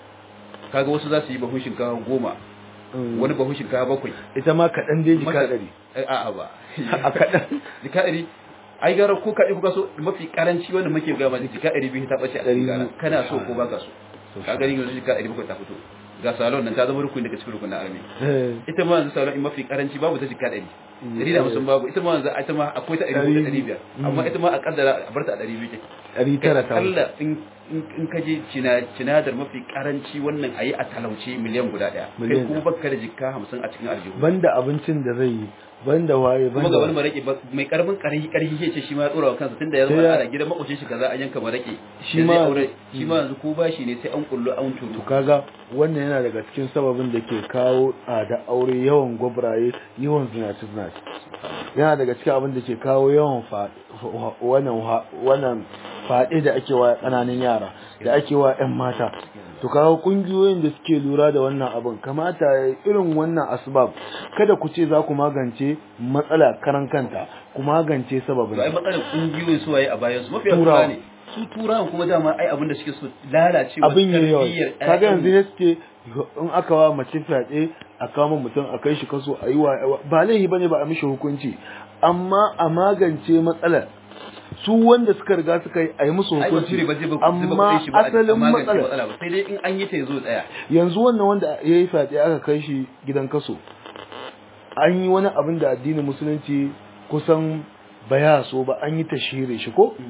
S1: kaga wasu za su yi bahun shinkafa goma
S2: Mm.
S1: wani bahun shinkafa bakwai
S2: ita ma kaɗan dai jika
S1: Maka-
S2: ɗari
S1: Eh, a'a ba
S2: a kaɗan
S1: jika ɗari ai gara ko kaɗai kuka so mafi karanci wanda muke gama jika ɗari biyu ta ɓace a
S2: Ɗari
S1: cikin gara
S2: biyu.
S1: kana so ko baka so ka gani yanzu jika ɗari bakwai ta fito ga salon nan ta zama rukuni daga cikin rukunin army
S2: Eh,
S1: ita ma yanzu salon in mafi karanci babu ta jika ɗari ɗari da hamsin babu ita ma yanzu ita ma akwai ta ɗari hudu ɗari biyar amma ita ma a kaddara a barta a ɗari biyu take
S2: ɗari tara ta wuce.
S1: kalla in in in ka je cina cinadar mafi karanci wannan ayi a talauce miliyan guda ɗaya kai
S2: Miliyan
S1: kuma baka da jika hamsin a cikin aljihu
S2: banda abincin da zai yi banda waye
S1: kuma
S2: banda
S1: ga wani maraƙi ba- mai karamin ƙarfi ƙarfi ya ce shi ma ya tsora wa kansa tunda ya
S2: Sai
S1: zama
S2: ya-
S1: ana gidan makwacin shi kaza an yanka maraƙi
S2: Shi
S1: da zai
S2: ma-
S1: aure shi ma yanzu ko bashi ne sai an kullu an turu
S2: to kaga wannan yana daga cikin sababin da ke kawo tsada aure yawan gwabraye yawan zinaci zinaci yana daga cikin abin da ke kawo yawan fa- fa- wannan fa- wannan faɗe da ake wa ƙananan yara da ake wa 'yan mata to kawo kungiyoyin da suke lura da wannan abin kamata ya irin wannan asbab kada ku ce za ku magance matsala karan kanta ku magance
S1: to ai
S2: sababin
S1: matsalar kungiyoyin su waye a bayan su mafiya
S2: Turawa.
S1: tura ne su turawan kuma dama ai abin da suke so lalacewa
S2: abin yayi yawa
S1: tarbiyyar
S2: kaga
S1: ƴaƴan-
S2: yanzu ne suke in aka wa mace fyaɗe a kama mutum a kai shi kaso a yi wa ba laifi bane ba a mishi hukunci amma a magance matsalar su wanda suka riga suka yi a yi musu
S1: ai
S2: hukunci
S1: bature ba zai ba zai ba
S2: amma
S1: kuɗin shi ba a
S2: asalin
S1: magance
S2: matsalar
S1: matsala ba sai dai in an yi ta yazo tsaya
S2: yanzu wannan wanda ya yi fyaɗe aka kai shi gidan kaso an yi wani abin da addinin musulunci kusan baya so ba an yi tashire shi ko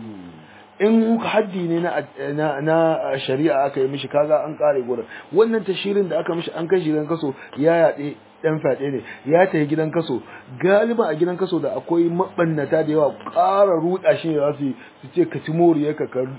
S2: in haddi ne na, na, na shari'a aka yi mishi kaga an kare gurin wannan tashirin da aka mishi an kai shi gidan kaso ya yaɗe ɗan fyaɗe ne ya tafi gidan kaso galiba a gidan kaso da akwai mabannata da yawa ƙara ruɗa shi ne za su yi su ce ka ci moriya ka ka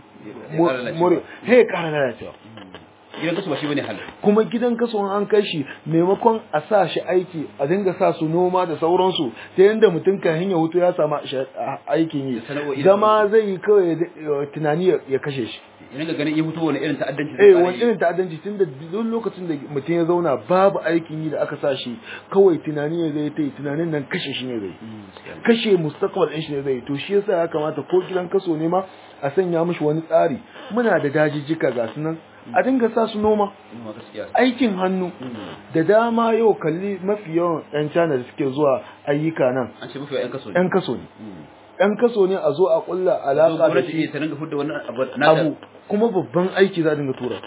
S2: moriya he ƙara lalacewa
S1: gidan kasu ba shi bane hal
S2: kuma gidan kaso an kai shi maimakon a sa shi aiki a dinga sa su noma da sauransu ta yadda mutum kan hanya hutu ya samu aikin yi
S1: Da sana'o'i da
S2: zama zai yi kawai ya- tunani ya- ya kashe shi
S1: idan ga ganin ya fito wani irin ta'addanci
S2: eh
S1: fara
S2: wani
S1: yi.
S2: irin ta'addanci tun da duk lokacin da mutum ya zauna babu aikin yi da aka sa shi kawai tunani ne zai ta yi tunanin nan kashe shi ne zai
S1: Mm, gaskiya.
S2: kashe mustaqbal ɗin shi ne zai yi to shi yasa ya kamata ko gidan kaso ne ma a sanya mishi wani tsari muna da dajijjika ga su nan a dinga sa su noma
S1: Mm, gaskiya
S2: aikin hannu
S1: Mm.
S2: da dama yau kalli mafi yawan 'yan China da suke zuwa ayyuka nan
S1: an ce mafi yan kaso ne
S2: 'yan kaso ne
S1: Mm.
S2: 'yan kaso ne a zo a kulla
S1: Zo
S2: alaka da
S1: gwamnati
S2: shi
S1: ta dinga fudda wannan abu nata.
S2: abu kuma babban aiki za a dinga tura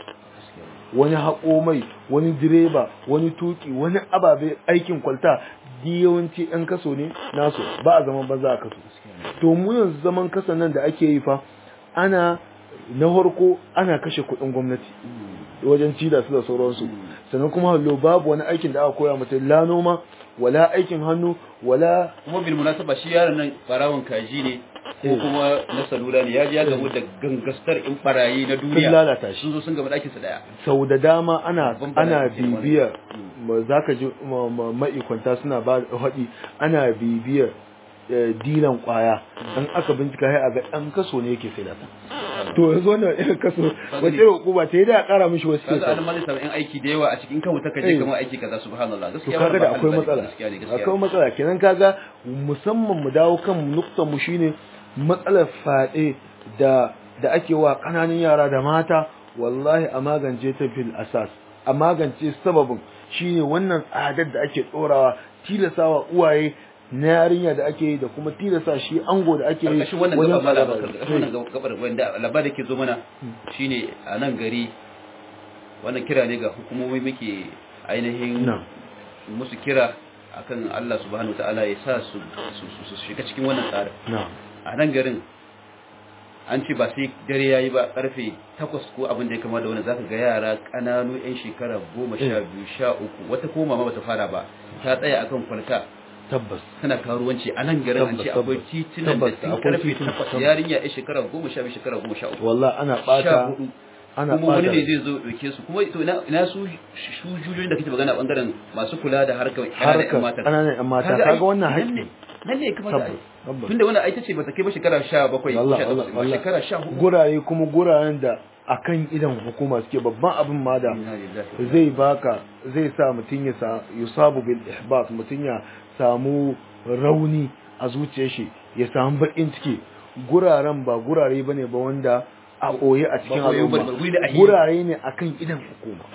S2: wani haƙo mai wani direba wani tuki wani ababe aikin kwalta di yawanci 'yan kaso ne nasu ba a zaman banza a kaso to mu yanzu zaman kasan nan da ake yi fa ana na farko ana kashe kuɗin gwamnati
S1: Mm.
S2: wajen ci da su da sauransu sannan kuma hallo babu wani aikin da aka koya mutum la noma wala aikin hannu wala
S1: kuma bil munasaba shi yaron nan barawon kaji ne ko
S2: Eh.
S1: kuma na salula ne ya ji ya gamu da gangastar in barayi na duniya
S2: sun lalata shi
S1: sun zo sun gaba ɗakin su daya
S2: sau da dama ana
S1: Babban
S2: ana
S1: bala'i ke
S2: bibiyar za ka ji ma- ma- ma'ikwanta suna ba da haɗi ana bibiyar eh, dilan kwaya dan aka bincika sai a ga ɗan kaso ne yake sai da ta to yanzu wannan irin kaso wace hukuma ta yi da a ƙara mishi wasu
S1: kaga
S2: shekaru
S1: an ma zai samu yan aiki da yawa a cikin kan wuta
S2: Eh.
S1: kaje kamar aiki kaza subhanallah
S2: to
S1: gaskiya
S2: kaga da
S1: ba
S2: akwai
S1: halal bane,
S2: matsala
S1: gaskiya ne gaskiya
S2: akwai matsala kenan kaga musamman mu dawo kan nuktan mu shine matsalar fade da da ake wa kananan yara da mata wallahi a magance ta fil asas a magance sababin shine wannan tsadar da ake tsorawa tilasawa uwaye na yarinya da ake yi da kuma tilasa shi ango da ake yi
S1: karkashin wannan
S2: wajen
S1: gaba mala
S2: tsada.
S1: bakar karkashin wannan gabar wanda labarin da ke zo mana shine a nan gari wannan kira ne ga hukumomi muke ainihin
S2: Na'am.
S1: musu kira akan Allah subhanahu wataala ya sa su su su- su shiga cikin wannan tsarin
S2: na'am
S1: a nan garin an ce ba sai dare yayi ba karfe takwas ko abin da ya kama da wani zaka ga yara kananu yan shekara goma sha biyu sha uku wata ko mama bata fara ba ta tsaya akan kwalta
S2: tabbas
S1: tana karuwanci a nan garin an ce
S2: Tabbas,
S1: akwai
S2: tabbas.
S1: titunan da
S2: Tabbas,
S1: tun
S2: akwai
S1: karfe
S2: tituna,
S1: takwas
S2: tabbas.
S1: yarinya yan shekara goma sha biyu shekara goma sha uku
S2: wallahi ana
S1: sha
S2: bata
S1: hudu
S2: ana
S1: kuma wani
S2: bata
S1: ne zai zo dauke su kuma to ina ina su su jujuyoyin da kake magana a bangaren masu kula da harkar ƙananan
S2: harkar
S1: ƴan mata
S2: ƙananan ƴan mata
S1: Kaga ai,
S2: kaga wannan
S1: nan
S2: haƙƙi
S1: ne nan ne kamar
S2: tabbas tabbas
S1: tunda wannan ai tace bata kai ba shekara 17 ko
S2: Wallah,
S1: 18
S2: wallah,
S1: ba
S2: wallah.
S1: shekara 14
S2: guraye kuma guraren da akan idan hukuma suke babban abin ma da zai baka zai sa mutum ya sa yusabu bil ihbat mutum ya samu rauni a zuciyar shi ya samu bakin ciki guraren ba gurare bane ba wanda a koye a cikin
S1: Ba koyo ba,
S2: al'umma
S1: ba, guri da ahi.
S2: gurare ne akan idan hukuma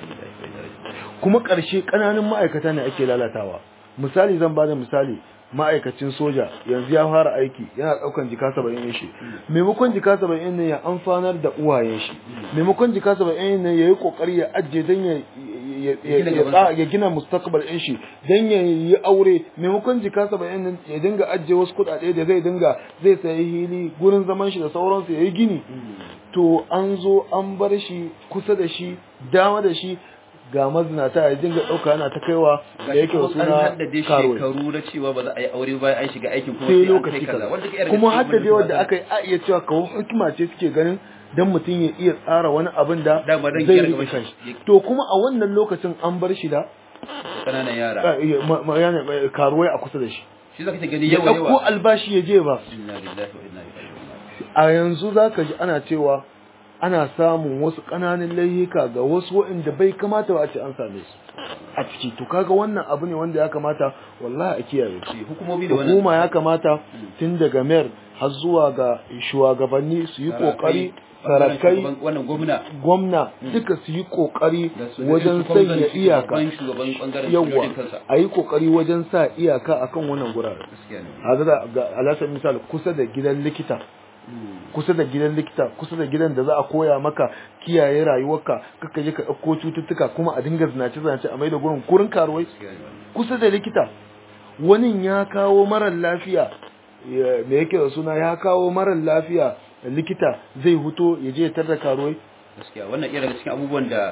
S2: kuma ƙarshe ƙananan ma'aikata ne ake lalatawa misali zan bada misali ma'aikacin soja yanzu ya fara aiki yana ɗaukan jika saba'in shi maimakon jika saba'in ne ya amfanar da uwayen shi maimakon jika saba'in ne ya yi ƙoƙari ya ajiye don ya ya- ya-
S1: gina
S2: ya-
S1: gabansa.
S2: ya gina mustakbal ɗin shi don ya yi aure maimakon jika saba'in nan ya dinga ajiye wasu kuɗaɗe da zai dinga zai sayi hili gurin zaman shi da sauransu ya yi gini to an zo an bar shi kusa da shi dama da shi ga mazinata ya dinga ɗauka yana ta kaiwa da yake wasu
S1: an
S2: na
S1: haddade
S2: karuwa
S1: shekaru na cewa ba za a yi aure bayan an shiga aikin kuma
S2: sai
S1: sai an kai
S2: lokaci
S1: kaza
S2: kaza
S1: wanda ke yarda
S2: kuma
S1: cikin
S2: haddade
S1: wani
S2: wanda aka yi a iya cewa kawo hikima ce suke ganin dan mutum ya iya tsara wani abin da
S1: Dama dan
S2: zai
S1: gyara
S2: rike
S1: gaban
S2: kanshi
S1: shi.
S2: to kuma a wannan lokacin an bar shi da
S1: kananan yara
S2: eh, eh, ma- ma- yana, eh, karuwai a kusa da shi
S1: shi zaka ta gani
S2: ya
S1: yawa
S2: ɗauko
S1: yawa
S2: albashi ya je ba
S1: inna lillahi wa inna ilaihi raji'un
S2: a yanzu za ka ji ana cewa ana samun wasu ƙananan layuka ga wasu waɗanda bai kamata ba a ce an same su a ciki to kaga wannan abu ne wanda ya kamata wallahi a kiyaye
S1: shi hukumomi da wannan
S2: hukuma ya kamata tun daga mayor har zuwa ga shugabanni su yi kokari sarakai
S1: wannan gwamna
S2: gwamna duka su yi kokari
S1: da su-
S2: wajen
S1: su
S2: sanya
S1: gwamnati,
S2: iyaka
S1: shugaban shugaban bangaren
S2: yawa
S1: sojojin kansa
S2: a yi kokari wajen sa iyaka akan wannan gurare
S1: gaskiya ne
S2: haka da ga alasar misali kusa da gidan likita kusa da gidan likita kusa da gidan da za a koya maka kiyaye rayuwarka kaka je ka ɗauko cututtuka kuma a dinga zinace zinace a mai da gurin kurin karuwai
S1: gaskiya ne
S2: kusa da likita wani ya kawo marar lafiya ya- me yake da suna ya kawo marar lafiya likita zai huto ya je ya tarda karuwai
S1: gaskiya wannan iya daga cikin abubuwan da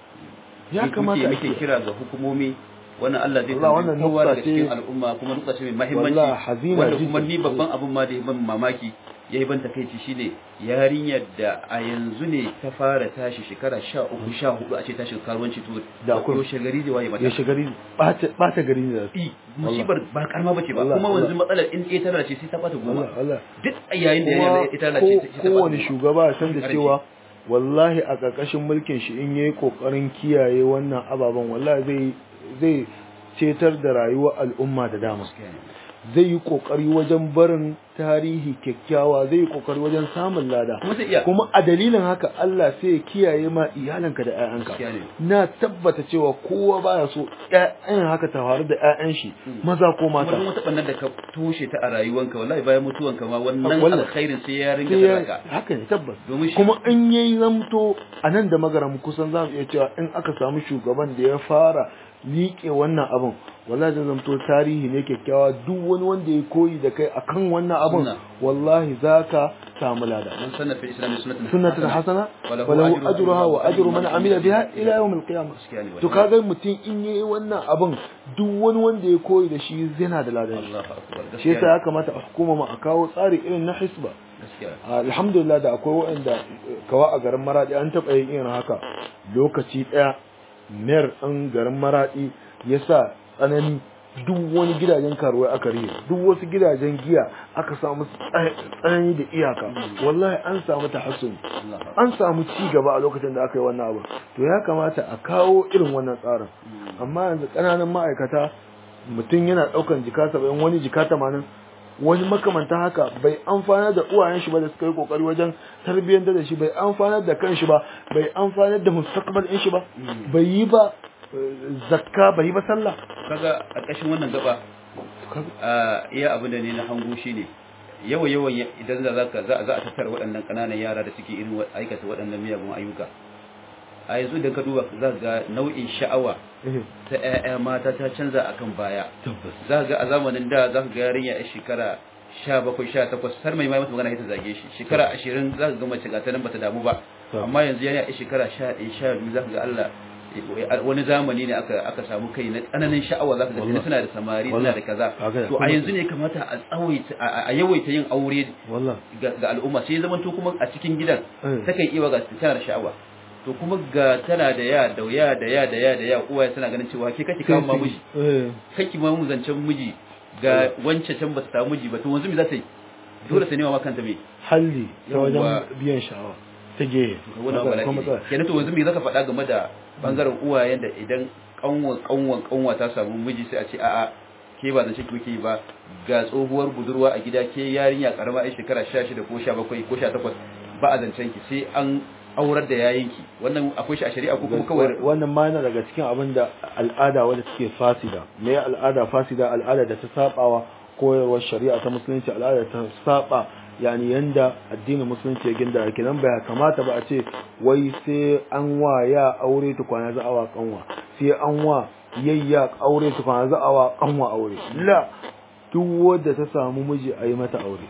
S2: ya
S1: muke-
S2: kamata a
S1: muke
S2: ce
S1: kira ga hukumomi wannan Allah zai
S2: Allah,
S1: tambayi
S2: wannan
S1: kowa
S2: nukta
S1: daga
S2: ce-
S1: cikin al'umma kuma nukta ce mai muhimmanci
S2: Wallahi, hazina
S1: wanda kuma
S2: jiddan.
S1: ni babban abun ma da ya ban mamaki ya yi ban takaici shine yarinyar da a yanzu ne ta fara tashi shekara sha uku sha hudu a ce tashin karuwanci to
S2: Da akwai-
S1: yaushe gari zai waye mata
S2: ya shigari ɓata gari ne da su
S1: I, musibar ba karama bace ba
S2: Allah,
S1: kuma
S2: Allah.
S1: yanzu matsalar in ɗaya tana ce sai ta bata goma
S2: Allah Allah
S1: duk a yayin da
S2: kuma
S1: yana ita tana ce
S2: ko-
S1: sai ta bata
S2: kowane
S1: goma.
S2: shugaba ya san da
S1: Ƙarfi.
S2: cewa wallahi a ƙarƙashin mulkin shi in yayi kokarin kiyaye wannan ababen wallahi zai zai cetar da rayuwar al'umma da dama
S1: Gaskiya ne.
S2: zai yi kokari wajen barin tarihi kyakkyawa zai yi kokari wajen samun lada
S1: kuma zai iya
S2: kuma a dalilin haka Allah sai ya kiyaye ma iyalanka da
S1: Gaskiya
S2: 'ya'yanka
S1: ne.
S2: na tabbata cewa kowa baya so ƴaƴan haka ta faru da 'ya'yan shi maza ko
S1: kuma
S2: mata
S1: duk wata ɓannar da ka toshe ta a rayuwanka wallahi bayan mutuwanka ma wannan
S2: Wallahi.
S1: alkhairin sai ya ringa
S2: sai ya
S1: sadaka
S2: haka ne tabbas
S1: domin shi
S2: kuma in yayi zamto a nan da magaram kusan za mu iya cewa in aka samu shugaban da ya fara liƙe wannan abin wallahi zai zamto tarihi ne kyakkyawa duk wani wanda ya koyi da kai akan wannan abin
S1: Sunna.
S2: wallahi zaka samu lada
S1: man sanna fi islam sunnatan
S2: sunnatan hasana
S1: Walahu
S2: walahu
S1: ajruha
S2: ajruha wa
S1: wa
S2: ajru
S1: ajru
S2: man
S1: man
S2: amila
S1: amila
S2: biha
S1: biha
S2: ila yawm al-qiyamah
S1: Gaskiya ne
S2: to
S1: wannan.
S2: kaga mutum in yayi wannan abin duk wani wanda ya koyi da shi yana da ladan shi
S1: Allahu akbar
S2: shi
S1: gaskiya
S2: yasa ya kamata a hukuma ma a kawo tsari irin na hisba
S1: gaskiya
S2: alhamdulillah da akwai waɗanda kawa a garin maradi an taɓa yin irin haka lokaci ɗaya mayar ɗan garin maradi ya sa tsanani duk wani gidajen karuwai aka rihe duk wasu gidajen giya aka samu tsanani da iyaka wallahi an samu tahassuni
S1: Allahu akbar
S2: an samu ci gaba a lokacin da aka yi wannan abu to ya kamata a kawo irin wannan tsarin amma yanzu ƙananan ma'aikata mutum yana ɗaukan jika saba'in wani jika tamanin wani makamanta haka bai amfanar da uwayen shi ba da suka yi kokari wajen tarbiyyantar da shi bai amfanar da kanshi ba bai amfanar da mustaqbal ɗin shi ba bai yi ba eh, zakka bai yi ba sallah
S1: kaga a ƙashin wannan gaba a iya abin da ne na hango shi ne yawa yawan idan za ka za za a tattara waɗannan ƙananan yara da suke irin wa- aikata waɗannan miyagun ayyuka a yanzu idan ka duba za ka ga nau'in sha'awa
S2: Eh,
S1: ta ƴaƴa mata ta canza akan baya
S2: tabbas
S1: za ka ga a zamanin da za ka ga yarinya a shekara sha bakwai sha takwas har mai mai mata magana ita zage shi shekara ashirin za ka ga mace ga ta nan bata damu ba
S2: Tabbas.
S1: amma yanzu yana a shekara sha ɗaya sha biyu za ka ga Allah wani zamani ne aka aka samu kai na tsananin sha'awa za ka ga
S2: Wallah.
S1: suna da samari suna
S2: Wallah.
S1: da kaza
S2: Haka ne.
S1: to a yanzu ne kamata a tsawaita a a yawaita yin aure
S2: wallah
S1: ga ga al'umma sai zaman to kuma a cikin gidan
S2: Eh.
S1: takan iya ga tana da sha'awa to kuma ga tana da ya da ya da ya da ya da ya uwaye suna ganin cewa ke kake kawo ma miji
S2: Eh,
S1: kake ma mu zancen miji ga wance can ba ta samu miji ba to wanzu me za ta yi dole ta nema ma kanta me
S2: halli ta
S1: Yawwa.
S2: wajen biyan sha'awa ta gehe
S1: wannan
S2: Matsala- kuma
S1: bala'i
S2: matsala.
S1: kenan to wanzu me zaka faɗa game da bangaren uwayen da idan kanwan kanwan kanwa ta samu miji sai a ce a'a ke ba zance ki yi ba ga tsohuwar budurwa a gida ke yarinya karama ai shekara 16 ko 17 ko 18 ba a zancen ki sai an aurar da yayinki wannan akwai shi a shari'a ko kuma kawai
S2: wannan ma yana daga cikin abin da al'ada wadda take fasida me al'ada fasida al'ada da ta sabawa koyarwar shari'a ta musulunci al'ada ta saba yani yanda addinin musulunci ya ginda kenan bai kamata ba a ce wai sai an wa ya aure tukwana za a wa kanwa sai an wa yayya aure tukwana za a wa kanwa aure la duk wadda ta samu miji a yi mata aure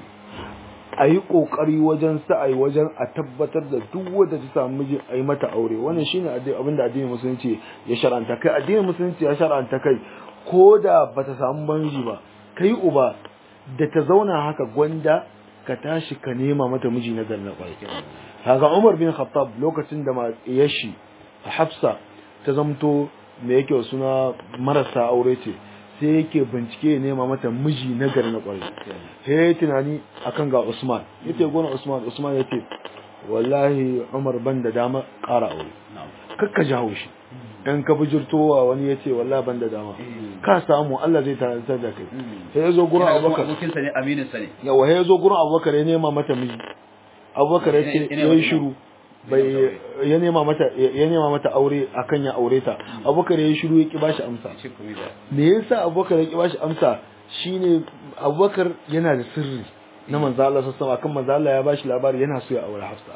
S2: a yi ƙoƙari wajen sa'ai wajen a tabbatar da duk wadda ta samu miji a yi mata aure wannan shine abin da addinin musulunci ya shar'anta kai addinin musulunci ya shar'anta kai ko da ba ta samu miji ba kai uba da ta zauna haka gwanda ka tashi ka nema mata miji na ganna kwai haka Umar bin Khattab lokacin da ma yashi Hafsa ta zamto me yake suna marasa aure ce sai yake bincike ya nema mata miji na gari na kwarai sai ya yi tunani akan ga Usman yace gona Usman Usman yace wallahi Umar ban da dama ƙara aure kakka ji haushi in ka bijirtowa wani ya ce wallahi ban da dama ka samu Allah zai tarantar da kai sai ya zo gurin Abubakar
S1: abokinsa ne aminin sa ne
S2: yawa sai ya zo gurin Abubakar ya nema mata miji Abubakar ya ce ya yi shiru bai ya nema mata ya nema mata aure akan ya aure ta Abubakar ya yi shiru ya ki bashi amsa me yasa Abubakar ya ki bashi amsa shine Abubakar yana da sirri na manzo Allah sallallahu alaihi wasallam akan manzo Allah ya bashi labari yana so ya aure Hafsa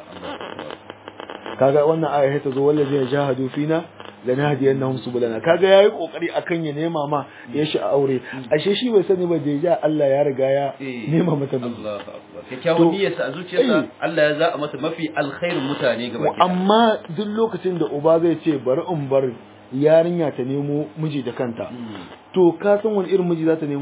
S2: kaga wannan aya ta zo wallazi ya jahadu fina lanahdiyannahum subulana kaga yayi kokari akan ya nema ma ya shi aure ashe shi bai sani ba da ja Allah ya riga ya nema mata miji
S1: Allahu akbar kyakkyawan niyyarsa a zuciyarsa Allah ya za'a mata mafi alkhairin mutane gaba ɗaya
S2: amma duk lokacin da uba zai ce bari in bar yarinya ta nemo miji da kanta to ka san wani irin miji za ta nemo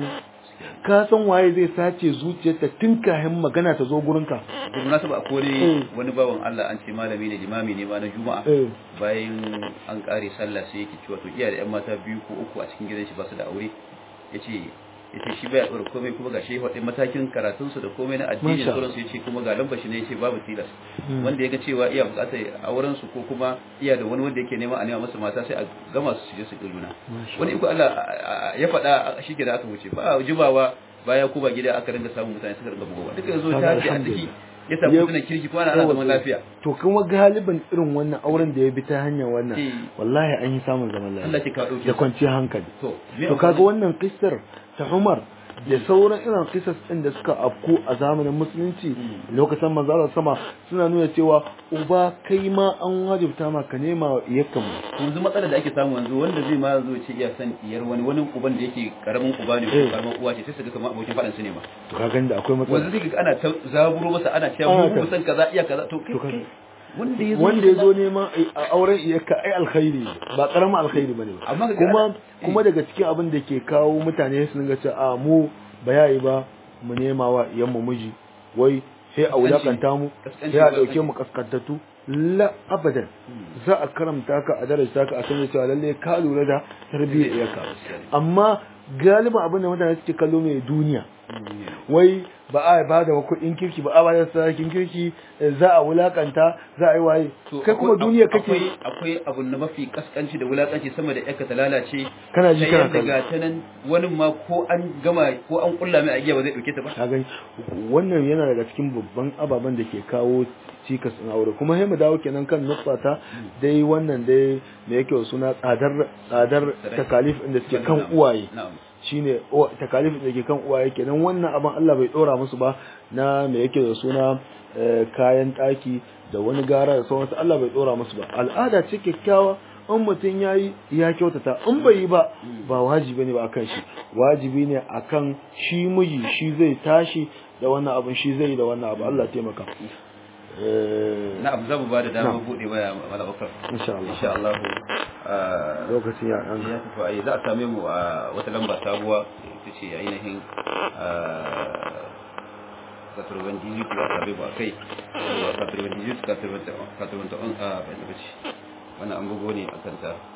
S2: ka san waye zai sace zuciyarta tun kahin magana ta zo gurinka
S1: da munasaba a kore wani bawan Allah an ce malami ne limami ne ma na juma'a bayan an kare sallah sai yake cewa to iya da yan mata biyu ko uku a cikin gidan shi ba su da aure yace yace shi baya ɗora komai kuma ga shi faɗin matakin karatun su da komai na addini da sauransu yace kuma ga lambar shi ne yace babu tilas wanda ya ga cewa iya buƙatar auren su ko kuma iya da wani wanda yake nema a nema masa mata sai a gama su je su juna wani iko Allah ya faɗa shi da aka wuce ba jibawa baya ko ba gida aka ringa samun mutane suka ringa bugowa duka yanzu ta ce a ciki ya samu mutunan kirki kuma ana zaman lafiya
S2: to kuma galibin irin wannan auren da ya bi ta hanyar wannan wallahi an yi samun zaman lafiya da kwanciyar hankali to kaga wannan kissar ta Umar da sauran irin kisas ɗin da suka afku a zamanin musulunci lokacin manzalar sama suna nuna cewa uba kai ma an wajibta ma ka nema iyakka mu
S1: yanzu matsalar da ake samu yanzu wanda zai ma zo ce iya san iyar wani wani uban da yake karamin uba ne ko karamin uwa ce sai su ga kamar abokin faɗan su ne ma
S2: to ka ganda akwai matsala
S1: wanda zai ga ana ta zaburo masa ana cewa mu san kaza iya kaza to kai
S2: wanda ya zo neman auren iyaka ai alkhairi ba karamin alkhairi bane ba kuma kuma daga cikin abin da ke kawo mutane su dinga cewa a mu ba yayi ba mu nema wa iyan mu miji wai sai a wulakanta mu sai a dauke mu kaskantattu la abadan za a karamta ka a daraja ka a san cewa lalle ka lura da tarbiyyar iyaka amma galiban abin da mutane suke kallo mai duniya wai ba a ba da kuɗin kirki ba a ba da sarakin kirki za a wulakanta za a yi waye kai kuma duniya kake
S1: akwai abu na mafi kaskanci da wulakanci sama da yakka ta lalace
S2: kana ji kana
S1: kallo daga ta nan wani ma ko an gama ko an kulla mai agiya ba zai dauke ta ba
S2: ka gani wannan yana daga cikin babban ababen da ke kawo cikas in aure kuma sai mu dawo kenan kan nufata dai wannan dai me yake suna tsadar tsadar takalif inda suke kan uwaye shine takalifin da ke kan uwaye kenan wannan abin Allah bai dora musu ba na me yake da suna kayan ɗaki da wani gara da sauransu Allah bai dora musu ba al'ada ce kyakkyawa in mutum ya yi ya kyautata in bai yi ba ba wajibi ne ba akan shi wajibi ne akan shi miji shi zai tashi da wannan abin shi zai yi da wannan abu Allah taimaka
S1: na'am za mu ba da dama bude waya malabakar
S2: insha Allah
S1: insha Allah
S2: lokacin ya dan
S1: ya tafi ai za a same mu a wata lamba sabuwa ita ce ainihin katurban digit ba sabe ba kai katurban digit katurban ta on a bai wannan an bugo ne a kanta